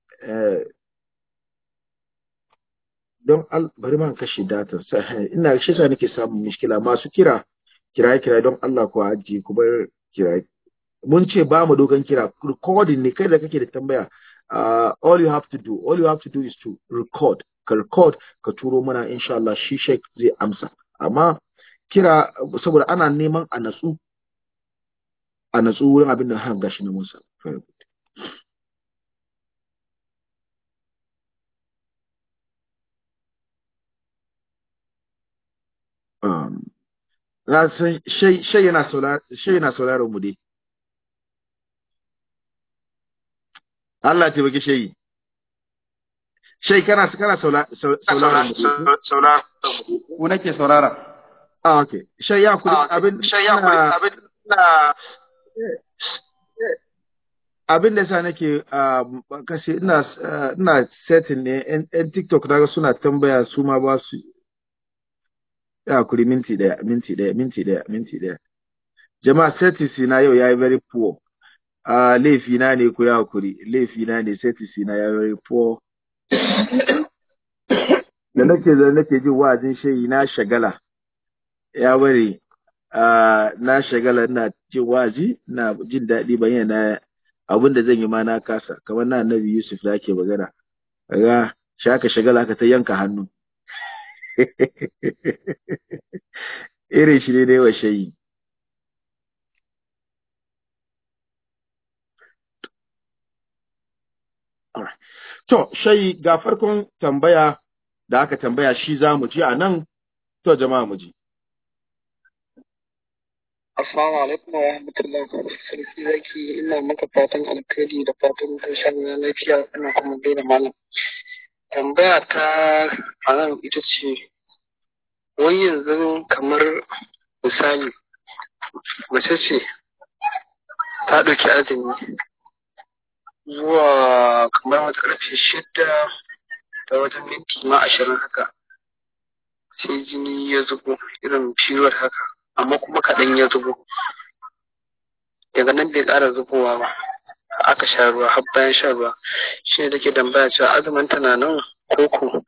[SPEAKER 1] don bari man kashe datan ina shi yasa nake samun mishkila masu kira kira kira don Allah ku ajiye ku bar kira mun ce ba mu dokan kira recording ne kai da kake da tambaya uh, all you have to do all you have to do is to record code ka turo mana insha Allah shi sheik zai amsa amma kira saboda ana neman a natsu a natsu wurin abin da har gashi na Musa very good um, na san shai yana sauraron mu dai Allah ta baki shayi. Shai kana kana sauraron mu.
[SPEAKER 2] Ku nake saurara.
[SPEAKER 1] Ah okay. Shai ya kuri abin
[SPEAKER 3] Shai ya kuri abin na
[SPEAKER 1] abin da sa nake kashe ina ina setting ne yan TikTok daga suna tambaya su ma ba su ya kuri minti daya minti daya minti daya minti daya jama'a settings na yau yayi very poor a laifina ne ku ya hakuri laifina ne settings na yayi very poor da nake da nake jin wa'azin shayi na shagala ya bari na shagala ina jin wa'azi na jin daɗi ban yana abin da zan yi ma na kasa kamar na annabi Yusuf da ake magana kaga shaka shagala ka ta yanka hannu irin shi ne ne wa shayi To, shayi ga farkon tambaya da aka tambaya shi za mu ji a nan, to jama'a mu ji.
[SPEAKER 3] Assalamu alaikum wa rahmatullahi wa barakatuh. Sarki zaki ina maka fatan alkhairi da fatan karshen na lafiya ina kuma gaida malam. Tambaya ta a nan ita ce wai yanzu kamar misali mace ce ta ɗauki azumi zuwa kamar wata ƙarfe shida da wajen minti ma ashirin haka sai jini ya zubo irin ciwon haka amma kuma kaɗan ya zubo daga nan bai ƙara zubowa ba aka sha ruwa har bayan sha ruwa shi ne take tambaya cewa azumin tana nan koko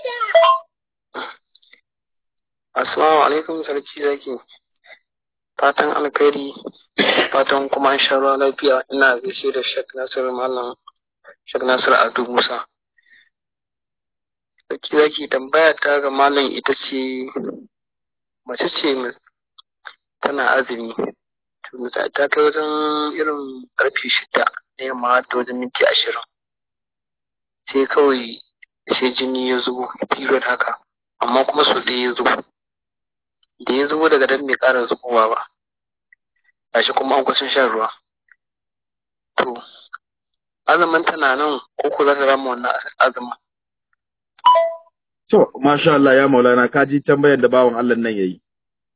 [SPEAKER 3] assalamu alaikum sarki zaki fatan alkhairi fatan kuma an sha ruwa lafiya ina gaishe da shek nasir malam shek nasir adu musa sarki zaki tambaya ta ga malam ita ce mace ce tana azumi ta kai wajen irin karfe shida na yamma ta wajen minti ashirin sai kawai sai jini ya zubo period haka amma kuma sau ɗaya ya zubo da ya zubo daga dan bai ƙara zubowa ba gashi kuma an kusan shan ruwa to azumin tana nan ko ko za ta rama wannan azumin
[SPEAKER 1] To, masha Allah ya maulana, ka ji tambayar da bawan Allah nan ya yi.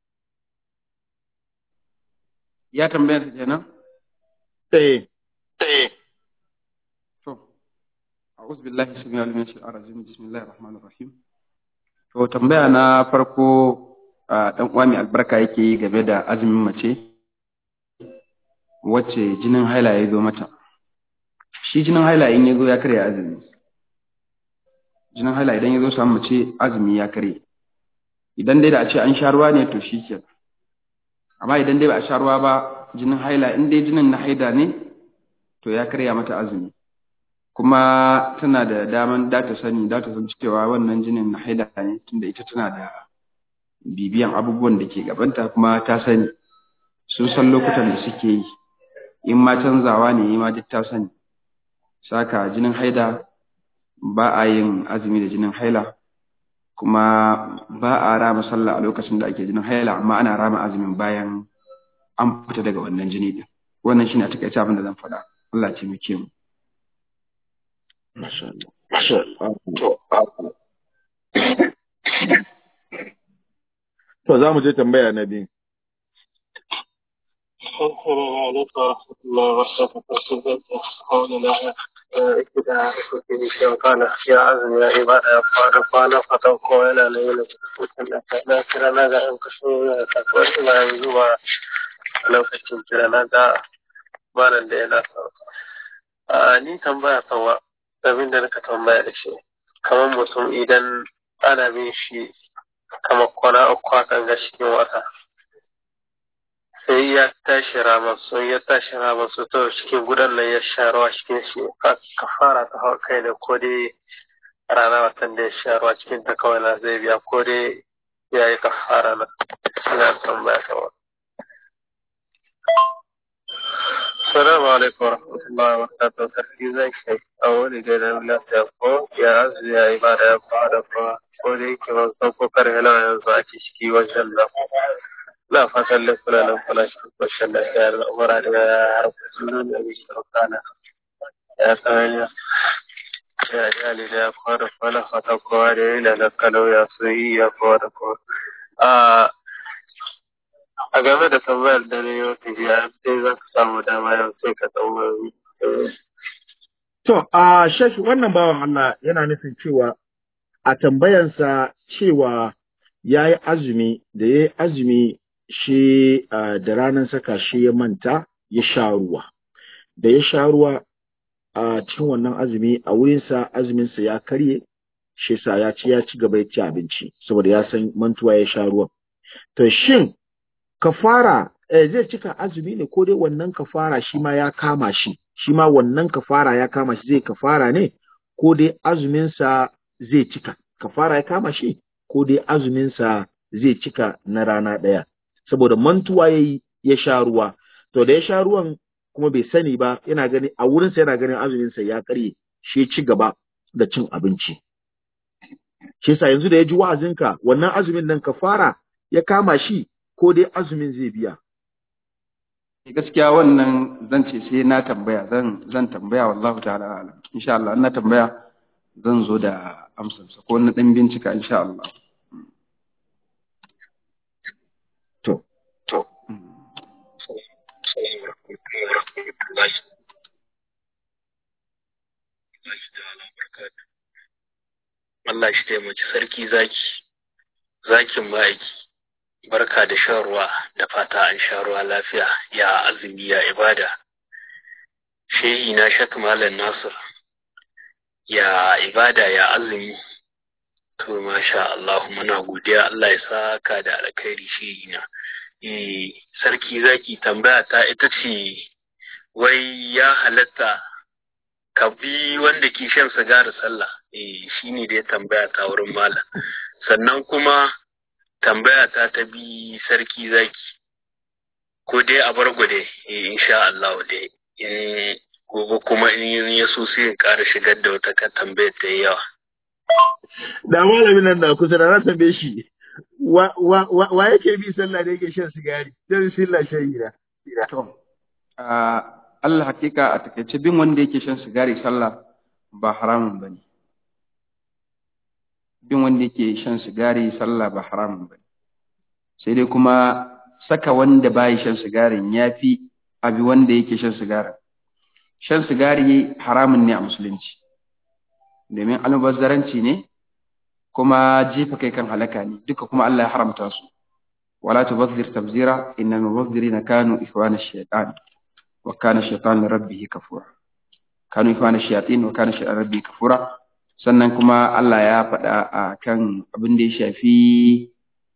[SPEAKER 2] Ya tambayar ta kenan?
[SPEAKER 1] Eh.
[SPEAKER 3] eh
[SPEAKER 2] To, a'udhu billahi sami alimin shi a rajim bismillahir rahmanir rahim. To, tambaya na farko a ɗan uwa mai albarka yake yi game da azumin mace wacce jinin haila ya zo mata. Shi jinin haila in ya zo ya karya azumi. Jinin haila idan ya zo samu mace azumi ya karye. Idan dai da a ce an sha ruwa ne to shi ke. Amma idan dai ba a sha ruwa ba jinin haila in dai jinin na haida ne to ya karya mata azumi. Kuma tana da daman da ta sani da ta san cewa wannan jinin na haida ne tunda ita tana da bibiyan abubuwan da ke gabanta kuma ta sani sun san lokutan da suke yi in ma canzawa ne ma duk ta sani saka jinin haida ba a yin azumi da jinin haila kuma ba a rama sallah a lokacin da ake jinin haila amma ana rama azumin bayan an fita daga wannan jini din wannan shine a takaice abin da zan faɗa Allah ce muke mu
[SPEAKER 1] Masha Allah. Masha Allah. To, za mu je tambaya na biyu.
[SPEAKER 3] السلام عليكم ورحمة الله وبركاته قولنا كده كده وقال يا عزم يا عبادة قال قال فتوكو إلى ليلة لا كده لا ينكشوا لا تقوى لا يزوى لو كنت كده لا ba nan da yana a ni tambaya kawa abin da naka tambaya da shi kamar mutum idan ana bin shi kamar kwana uku hakan ga cikin wata sai ya tashi ramansu ya tashi ramansu to cikin gudan nan ya sha rawa cikin shi ka fara ta hau kai da ko dai rana watan da ya sha ruwa cikin ta kawai na zai biya ko dai ya yi kafara na ina tambaya kawai Assalamu alaikum wa rahmatullahi wa barakatuh. Sarki zai kai a wani gidan lafiya ko ya azu ya yi ba da ya fara ko ko da yake ban san ko kar hela yanzu a ciki wajen da na fatan da kula nan kula shi kwashin da ya da umara da ya harfa sunan da mai shaukana ya tsaya ya iyali da ya fara fara fata kowa da ya yi da kalau ya so yi ya kowa da kowa. a game da tambayar da na yau ta jiya sai za ka samu dama yau sai ka tambayi.
[SPEAKER 1] To, a shashi wannan bawan Allah yana nufin cewa a tambayansa cewa ya yi azumi da ya yi azumi shi da ranar saka shi ya manta ya sha ruwa. Da ya sha ruwa a cikin wannan azumi a wurinsa azuminsa ya karye shi sa ya ci ya ci gaba ya ci abinci saboda ya san mantuwa ya sha ruwan. To shin kafara eh, zai cika azumi ne ko dai wannan kafara shi ma ya kama shi shi ma wannan kafara ya kama shi zai kafara ne ko dai azuminsa zai cika kafara ya kama shi ko dai azuminsa zai cika na rana ɗaya saboda mantuwa ya yi ya sha ruwa to da ya sha ruwan kuma bai sani ba yana gani a wurinsa yana ganin azuminsa ya karye shi ci gaba da cin abinci shi yasa yanzu da ya ji wa'azinka wannan azumin nan kafara ya kama shi ko dai azumin zai biya
[SPEAKER 2] gaskiya wannan zan ce sai na tambaya zan zan tambaya wallahu ta'ala alam insha Allah in na tambaya zan zo da amsarsa ko na dan bincika insha Allah
[SPEAKER 1] to
[SPEAKER 3] To, Allah shi taimaki sarki zaki, zakin ma'aiki. barka da shan ruwa da fata an sha ruwa lafiya ya azumi ya ibada shehi na shak malam nasir ya ibada ya azumi to masha Allah muna godiya Allah ya saka da alkhairi shehi na eh sarki zaki tambaya ta ita ce wai ya halatta ka bi wanda ke shan sigari sallah eh shine da ya tambaya ta wurin malam sannan kuma tambaya ta ta bi sarki zaki ko dai a bar gude eh insha Allah dai in gobe kuma in ya so sai in ƙara shigar da wata ka tambayar ta yi yawa
[SPEAKER 1] da malamin nan da kusa da na tambaye shi wa wa wa, wa yake bi sallah da yake shan sigari dan sallah shahira
[SPEAKER 2] to Allah hakika a takaice bin wanda yake shan sigari sallah ba haramun bane bin wanda yake shan sigari sallah ba haramun ba sai dai kuma saka wanda bayi shan sigarin ya fi abi wanda yake shan sigarin shan sigari haramun ne a musulunci domin almubazzaranci ne kuma jefa kai kan halaka ne duka kuma Allah ya haramta su wala tubazzir tabzira innal mubazzirina kanu ikhwana ash-shaytan wa kana ash-shaytan li rabbih kafura kanu ikhwana ash-shayatin wa kana ash-shaytan rabbihi kafura sannan kuma Allah ya faɗa a kan abin da ya shafi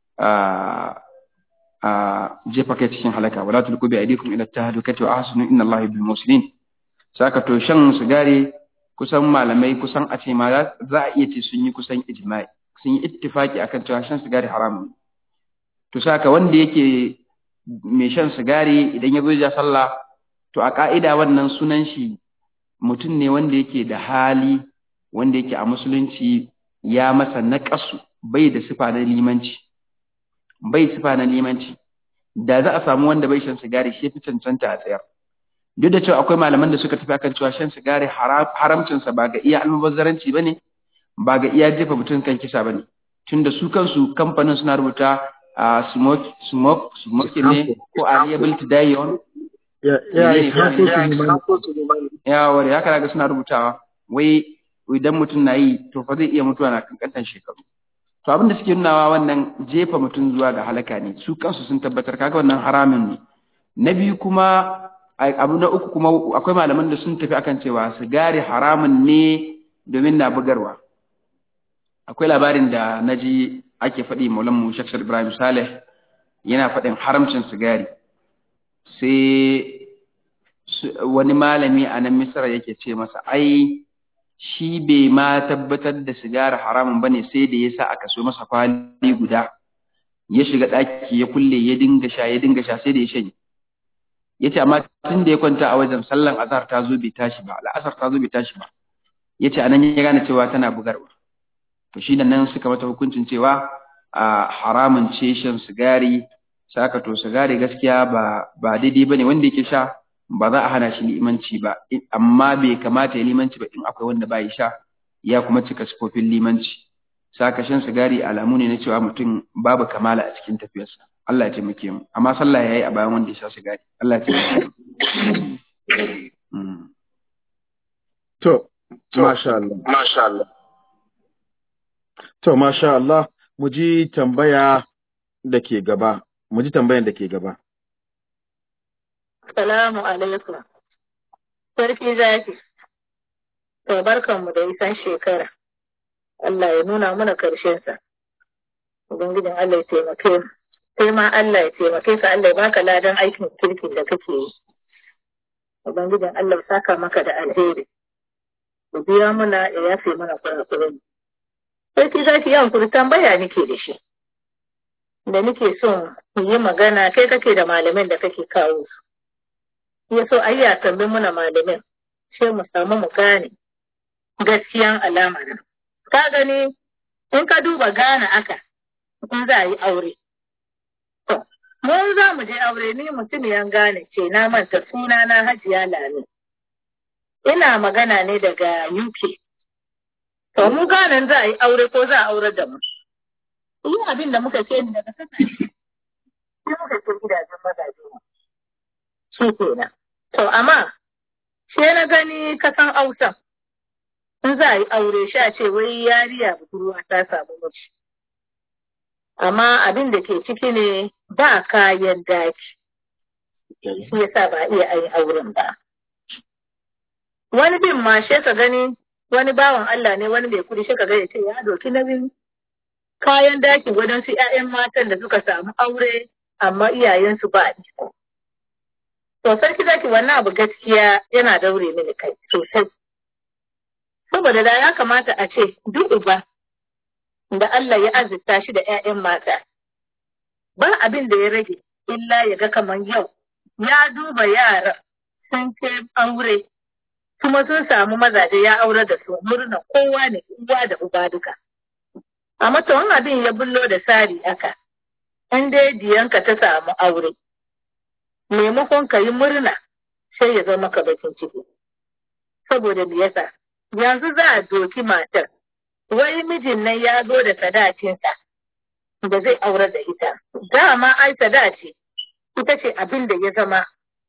[SPEAKER 2] a jefa kai cikin halaka wala tulku bi aydikum ila tahlukati wa ahsinu inna Allaha bil muslimin saka to shan sigari kusan malamai kusan a ce ma za a iya ce sun yi kusan ijma'i sun yi ittifaki akan cewa shan sigari haramun to saka wanda yake mai shan sigari idan ya zo ya sallah to a ka'ida wannan sunan shi mutum ne wanda yake da hali wanda yake a musulunci ya masa naƙasu bai da sifa na limanci bai sifa na limanci da za a samu wanda bai shan sigari shi fi cancanta a tsayar duk da cewa akwai malaman da suka tafi akan cewa shan sigari haramcinsa ba ga iya almubazzaranci ba ne ba ga iya jefa mutum kan kisa ba ne tunda su kansu kamfanin suna rubuta a smoke smoke smoke ne ko a liable to die on
[SPEAKER 1] ya ya
[SPEAKER 2] ya wari haka daga suna rubutawa wai idan mutum na yi to fa zai iya mutuwa na kankantan shekaru to abin da suke nunawa wannan jefa mutum zuwa ga halaka ne su kansu sun tabbatar kaga wannan haramin ne na biyu kuma abu na uku kuma akwai malaman da sun tafi akan cewa sigari haramun ne domin na bugarwa akwai labarin da na ji ake faɗi maulan mu shakshar ibrahim saleh yana faɗin haramcin sigari sai wani malami a nan misra yake ce masa ai shi bai ma tabbatar da sigari haramun bane sai da yasa aka so masa kwali guda ya shiga ɗaki ya kulle ya dinga sha ya dinga sha sai da ya shanye yace amma tun da ya kwanta a wajen sallan azhar ta zo bai tashi ba al'asar ta zo bai tashi ba yace anan ya gane cewa tana bugarwa to shi nan suka mata hukuncin cewa a haramun ce shan sigari saka to sigari gaskiya ba ba daidai bane wanda yake sha ba za a hana shi limanci ba amma bai kamata ya limanci ba in akwai wanda bai sha ya kuma cika sifofin limanci saka shan sigari alamu ne na cewa mutum babu kamala a cikin tafiyarsa Allah ya taimake mu amma sallah yayi a bayan wanda ya sha sigari Allah ya taimake mu
[SPEAKER 1] to masha Allah
[SPEAKER 3] Masha Allah.
[SPEAKER 1] to masha Allah mu ji tambaya da ke gaba mu ji tambayan da ke gaba
[SPEAKER 4] Salamu alaikum. Sarki zaki. To barkanmu da isan shekara. Allah ya nuna mana karshensa. Ubangijin Allah ya taimake mu. Sai ma Allah ya taimake ka Allah ya baka ladan aikin kirkin da kake yi. Ubangijin Allah ya saka maka da alheri. Ku biya muna ya yafe mana kurakuren. Sarki zaki yawan kuri tambaya nake da shi. Da nake son yi magana kai kake da malamin da kake kawo su. ya so a yi a tambi muna malamin sai mu samu mu gane gaskiyan al'amarin. Ka gani in ka duba gane aka in za a yi aure. To, mun za mu je aure ni mutum yan gane ce na manta suna na hajiya lami. Ina magana ne daga UK. To, mu gane za a yi aure ko za a aure da mu. Yi abin da muka ce ni daga kasashe. Sai muka ce gidajen mazaje mu. Shi kenan. To, amma, sai na gani kasan Hausa, in za a yi aure sha ce wai yariya budurwa ta samu miji. Amma abin da ke ciki ne ba kayan daki, shi yasa ba iya ayi auren ba. Wani bin ma shi ka gani wani bawan Allah ne wani mai kudi shi ka gani ce ya doki nauyin kayan daki wadansu 'ya'yan matan da suka samu aure amma iyayensu ba iko. To sarki zaki wannan abu gaskiya yana daure mini kai sosai. Saboda da ya kamata a ce duk uba da Allah ya azurta shi da ‘ya'yan mata, ba abin da ya rage illa ya ga kamar yau ya duba yara sun kai aure kuma sun samu mazaje ya aure da su murna kowa ne uwa da uba duka. Amma to abin ya bullo da sari aka, in dai diyanka ta samu aure. maimakon ka yi murna sai ya zama ka bakin ciki. Saboda me yasa yanzu za a doki matar, wai mijin nan ya zo da sadacinsa da zai aure da ita. Dama ai sadaci ita ce abin da ya zama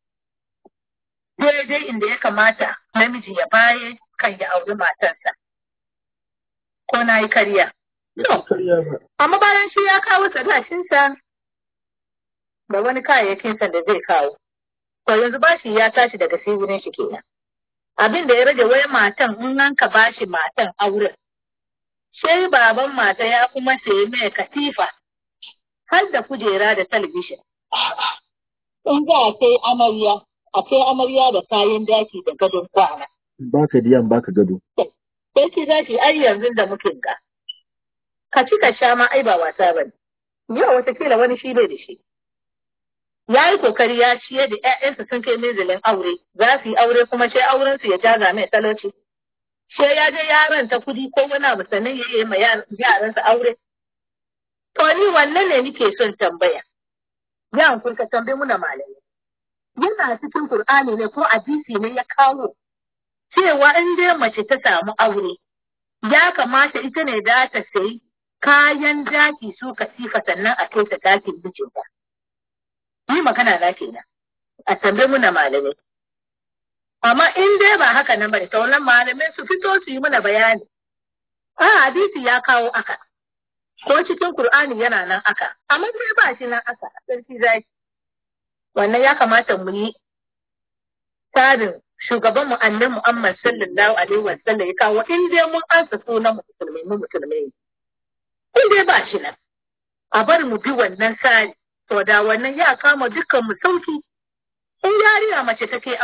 [SPEAKER 4] daidai inda ya kamata namiji ya baye kan ya auri matarsa. Ko na yi karya. Amma bayan shi ya kawo sadacinsa da wani kayayyakinsa da zai kawo. To yanzu bashi ya tashi daga sai wurin shi kenan. Abin da ya rage wai matan in an ka bashi matan auren. Sai baban mata ya kuma sayi mai katifa har da kujera da talabishin. In za a kai amarya, a kai amarya da kayan daki da gadon kwana.
[SPEAKER 1] Baka diyan baka gado.
[SPEAKER 4] Sai ki za ki ai yanzu da muke ga. Ka ci ka sha ma ai ba wasa ba ne. Yau watakila wani shi bai da shi. ya yi kokari ya ciye da ‘ya'yansa sun kai minzilin aure, za su yi aure kuma sai auren su ya jaza mai talauci. Sai ya je yaran ta kudi ko wani abu sannan ya yi ma yaransa aure. To ni wannan ne nike son tambaya. Ya kun ka tambaye muna malami. Yana cikin Kur'ani ne ko hadisi ne ya kawo cewa in dai mace ta samu aure, ya kamata ita ne za ta sayi kayan daki su katifa sannan a kai ta dakin mijinta. yi magana na kenan a tambaye muna malamai amma in dai ba haka nan bane to wannan malamai su fito su yi mana bayani a hadisi ya kawo aka ko cikin Qur'ani yana nan aka amma sai ba shi nan aka sarki zaki wannan ya kamata mu yi tsarin shugaban mu annabi Muhammad sallallahu alaihi wa sallam ya kawo in dai mun ansa sunan musulmai mu musulmai in dai ba shi nan a bar mu bi wannan tsari to da wannan ya kama dukkan mu sauki in yariya mace take aure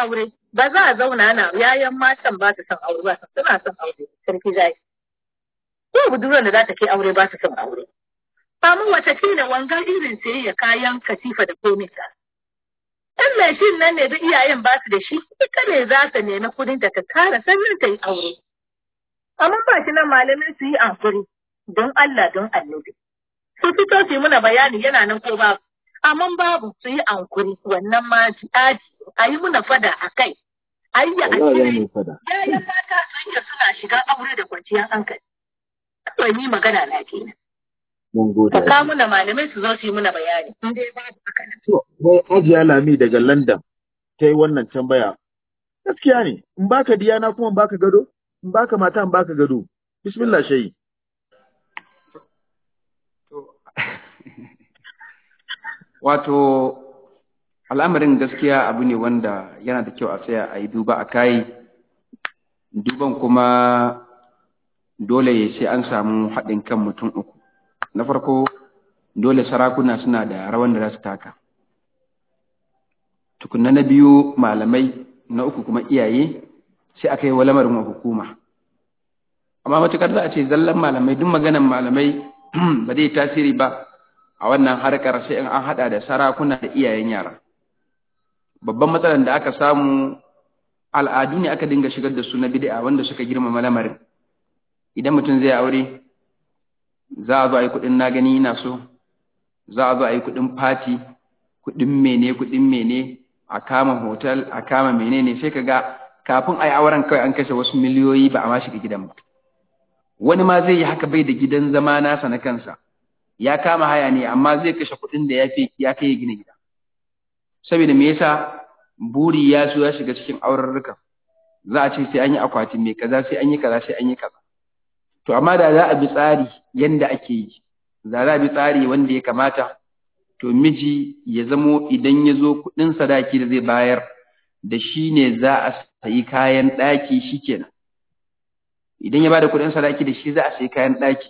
[SPEAKER 4] ba za a zauna na yayan matan ba su son aure ba su suna son aure sarki zai ko budurwar da za ta kai aure ba su son aure amma watakila wangan irin sayayya kayan katifa da komai ta in mai shi nan ne da iyayen ba su da shi ita ne za ta nemi kudin ta ta tara sannan ta yi aure amma ba shi nan malamin su yi amfuri don Allah don annabi su fito su yi muna bayani yana nan ko babu amma babu su yi ankuri wannan ma aji a yi muna fada a kai a yi a cire yayan mata sun yi suna shiga aure da kwanciyar hankali kawai ni magana na kenan
[SPEAKER 1] mun gode
[SPEAKER 4] ka kawo muna malamai su zo su yi muna bayani in dai babu haka nan
[SPEAKER 1] to wai Hajiya Lami daga London ta yi wannan tambaya gaskiya ne in baka diyana kuma in baka gado in baka mata in baka gado bismillah shayi
[SPEAKER 2] wato al'amarin gaskiya abu ne wanda yana da kyau a tsaya a yi duba a kai duban kuma dole ya sai an samu haɗin kan mutum uku na farko dole sarakuna suna da rawan da za su taka tukunna na biyu malamai na uku kuma iyaye sai aka yi wa lamarin wa hukuma amma matukar za a ce zallan malamai duk maganan malamai ba zai tasiri ba a wannan harkar sai an hada da sarakuna da iyayen yara babban matsalar da aka samu al'adu ne aka dinga shigar da su na bid'a wanda suka girmama lamarin idan mutum zai aure za a zo a yi kuɗin na gani ina so za a zo a yi kuɗin fati kuɗin mene kuɗin mene a kama hotel a kama menene sai ka ga kafin a yi auren kawai an kashe wasu miliyoyi ba a ma shiga gidan ba wani ma zai yi haka bai da gidan zama nasa na kansa ya kama haya ne amma zai kashe kuɗin da ya fi ya kai gina gida saboda me yasa buri ya so ya shiga cikin aurarruka za a ce sai an yi akwati mai kaza sai an yi kaza sai an yi kaza to amma da za a bi tsari yanda ake yi da za a bi tsari wanda ya kamata to miji ya zamo idan ya zo kuɗin sadaki da zai bayar da shi ne za a sayi kayan ɗaki shikenan idan ya bada kuɗin sadaki da shi za a sayi kayan ɗaki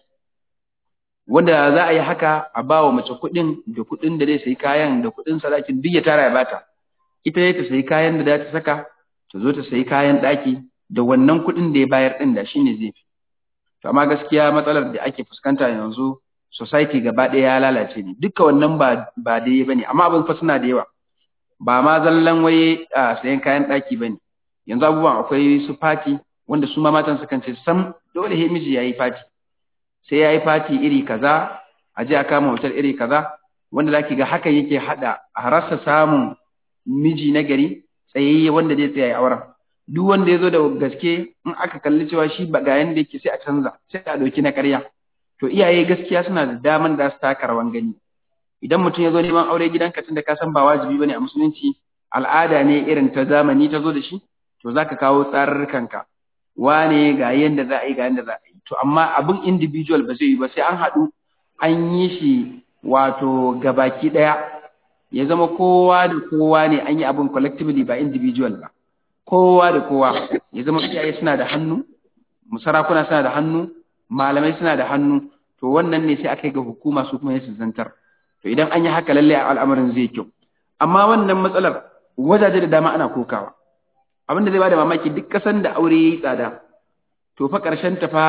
[SPEAKER 2] wanda za a yi haka a ba wa mace kuɗin da kuɗin da zai sayi kayan da kuɗin sadakin duk ya tara ya bata ita ne ta sayi kayan da za ta saka ta zo ta sayi kayan ɗaki da wannan kuɗin da ya bayar ɗin da shi ne zai fi to amma gaskiya matsalar da ake fuskanta yanzu society gaba ɗaya ya lalace ne duka wannan ba ba dai bane amma abin fa suna da yawa ba ma zallan waye a sayan kayan ɗaki bane yanzu abubuwan akwai su fati wanda su ma matan sukan ce sam dole he miji yayi fati sai yayi fati iri kaza a je a kama hotel iri kaza wanda zaki ga hakan yake hada a rasa samun miji na gari tsayayye wanda zai tsaya auren duk wanda ya zo da gaske in aka kalli cewa shi ba ga yanda yake sai a canza sai a ɗauki na ƙarya to iyaye gaskiya suna da daman da su taka rawan gani idan mutum ya zo neman aure gidanka tunda ka san ba wajibi bane a musulunci al'ada ne irin ta zamani ta zo da shi to zaka kawo tsarurrukanka wane ga yanda za a yi ga yanda za a yi to amma abin individual ba zai yi ba sai an haɗu an yi shi wato gabaki ɗaya ya zama kowa da kowa ne an yi abin collectively ba individual ba kowa da kowa ya zama iyaye suna da hannu sarakuna suna da hannu malamai suna da hannu to wannan ne sai aka yi ga hukuma su kuma su zantar to idan an yi haka lalle al'amarin zai kyau amma wannan matsalar wajaje da dama ana kokawa abin da zai bada mamaki duk kasan da aure yayi tsada to fa karshen ta fa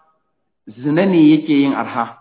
[SPEAKER 2] zina ne yake yin arha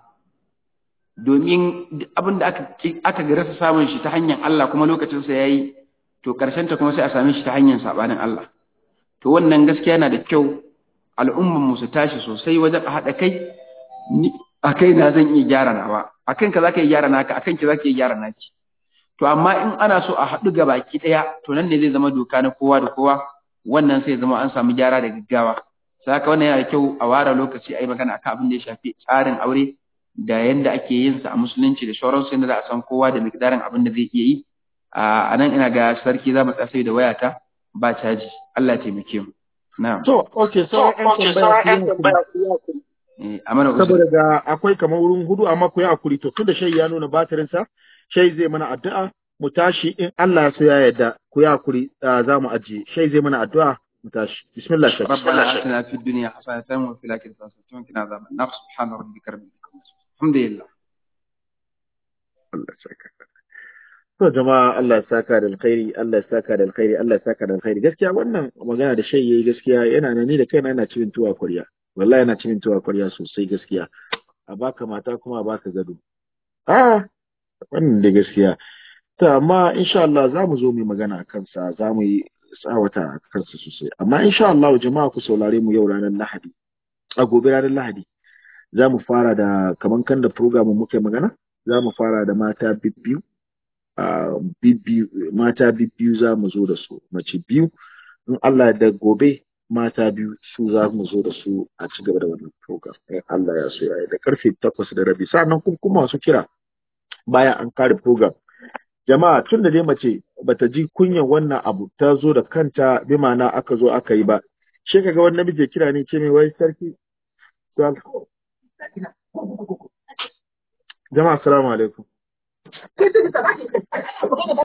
[SPEAKER 2] domin abin da aka aka rasa samun shi ta hanyar Allah kuma lokacin sa yayi to karshen ta kuma sai a same shi ta hanyar sabanin Allah to wannan gaskiya yana da kyau al'umman mu su tashi sosai wajen a haɗa kai ni a kai na zan iya gyara nawa a kanka za ka iya gyara naka a kanki za ka iya gyara naki to amma in ana so a haɗu ga baki ɗaya to nan ne zai zama doka na kowa da kowa wannan sai zama an samu gyara da gaggawa sai haka wannan yana da kyau a ware lokaci a yi magana akan abin da ya shafi tsarin aure da yanda ake yin sa a musulunci da sauransu yadda za a san kowa da miqdarin abin da zai iya yi a nan ina ga sarki za mu tsasa da wayata ba caji Allah ya taimake mu na'am
[SPEAKER 1] to okay so an tambaya
[SPEAKER 2] eh amana
[SPEAKER 1] saboda ga akwai kamar wurin hudu amma ku yi hakuri to tunda shai ya nuna batirin sa shai zai mana addu'a mu tashi in Allah ya so ya yarda ku yi hakuri za mu ajiye shai zai mana addu'a mu tashi bismillah shai
[SPEAKER 2] ربنا آتنا في الدنيا حسنة وفي الآخرة حسنة وقنا عذاب النار سبحان ربك رب العزة الحمد لله
[SPEAKER 1] Allah ya saka To jama'a Allah ya saka da alkhairi, Allah ya saka da alkhairi, Allah ya saka da alkhairi. Gaskiya wannan magana da shai yayi gaskiya yana nan ni da kaina yana cimin tuwa kwarya. Wallahi yana cimin tuwa kwarya sosai gaskiya. A baka mata kuma a baka gado. Ah, wannan da gaskiya. To amma insha Allah za mu zo mu yi magana a kansa, za mu yi tsawata a kansa sosai. Amma insha Allah jama'a ku saurare mu yau ranar Lahadi. A gobe ranar Lahadi. Za mu fara da kaman kan da program muke magana, za mu fara da mata bibbiyu. Uh, bibbiyu mata bibbiyu za mu zo da su mace biyu in Allah da gobe mata biyu su za mu zo da su a ci gaba da wannan program in Allah ya so ya da karfe takwas da rabi sannan kuma kuma masu kira bayan an kare program jama'a tun da dai mace bata ji kunyan wannan abu ta zo da kanta bi ma'ana aka zo aka yi ba shi kaga wani namiji ya kira ne ce mai wai sarki jama'a assalamu alaikum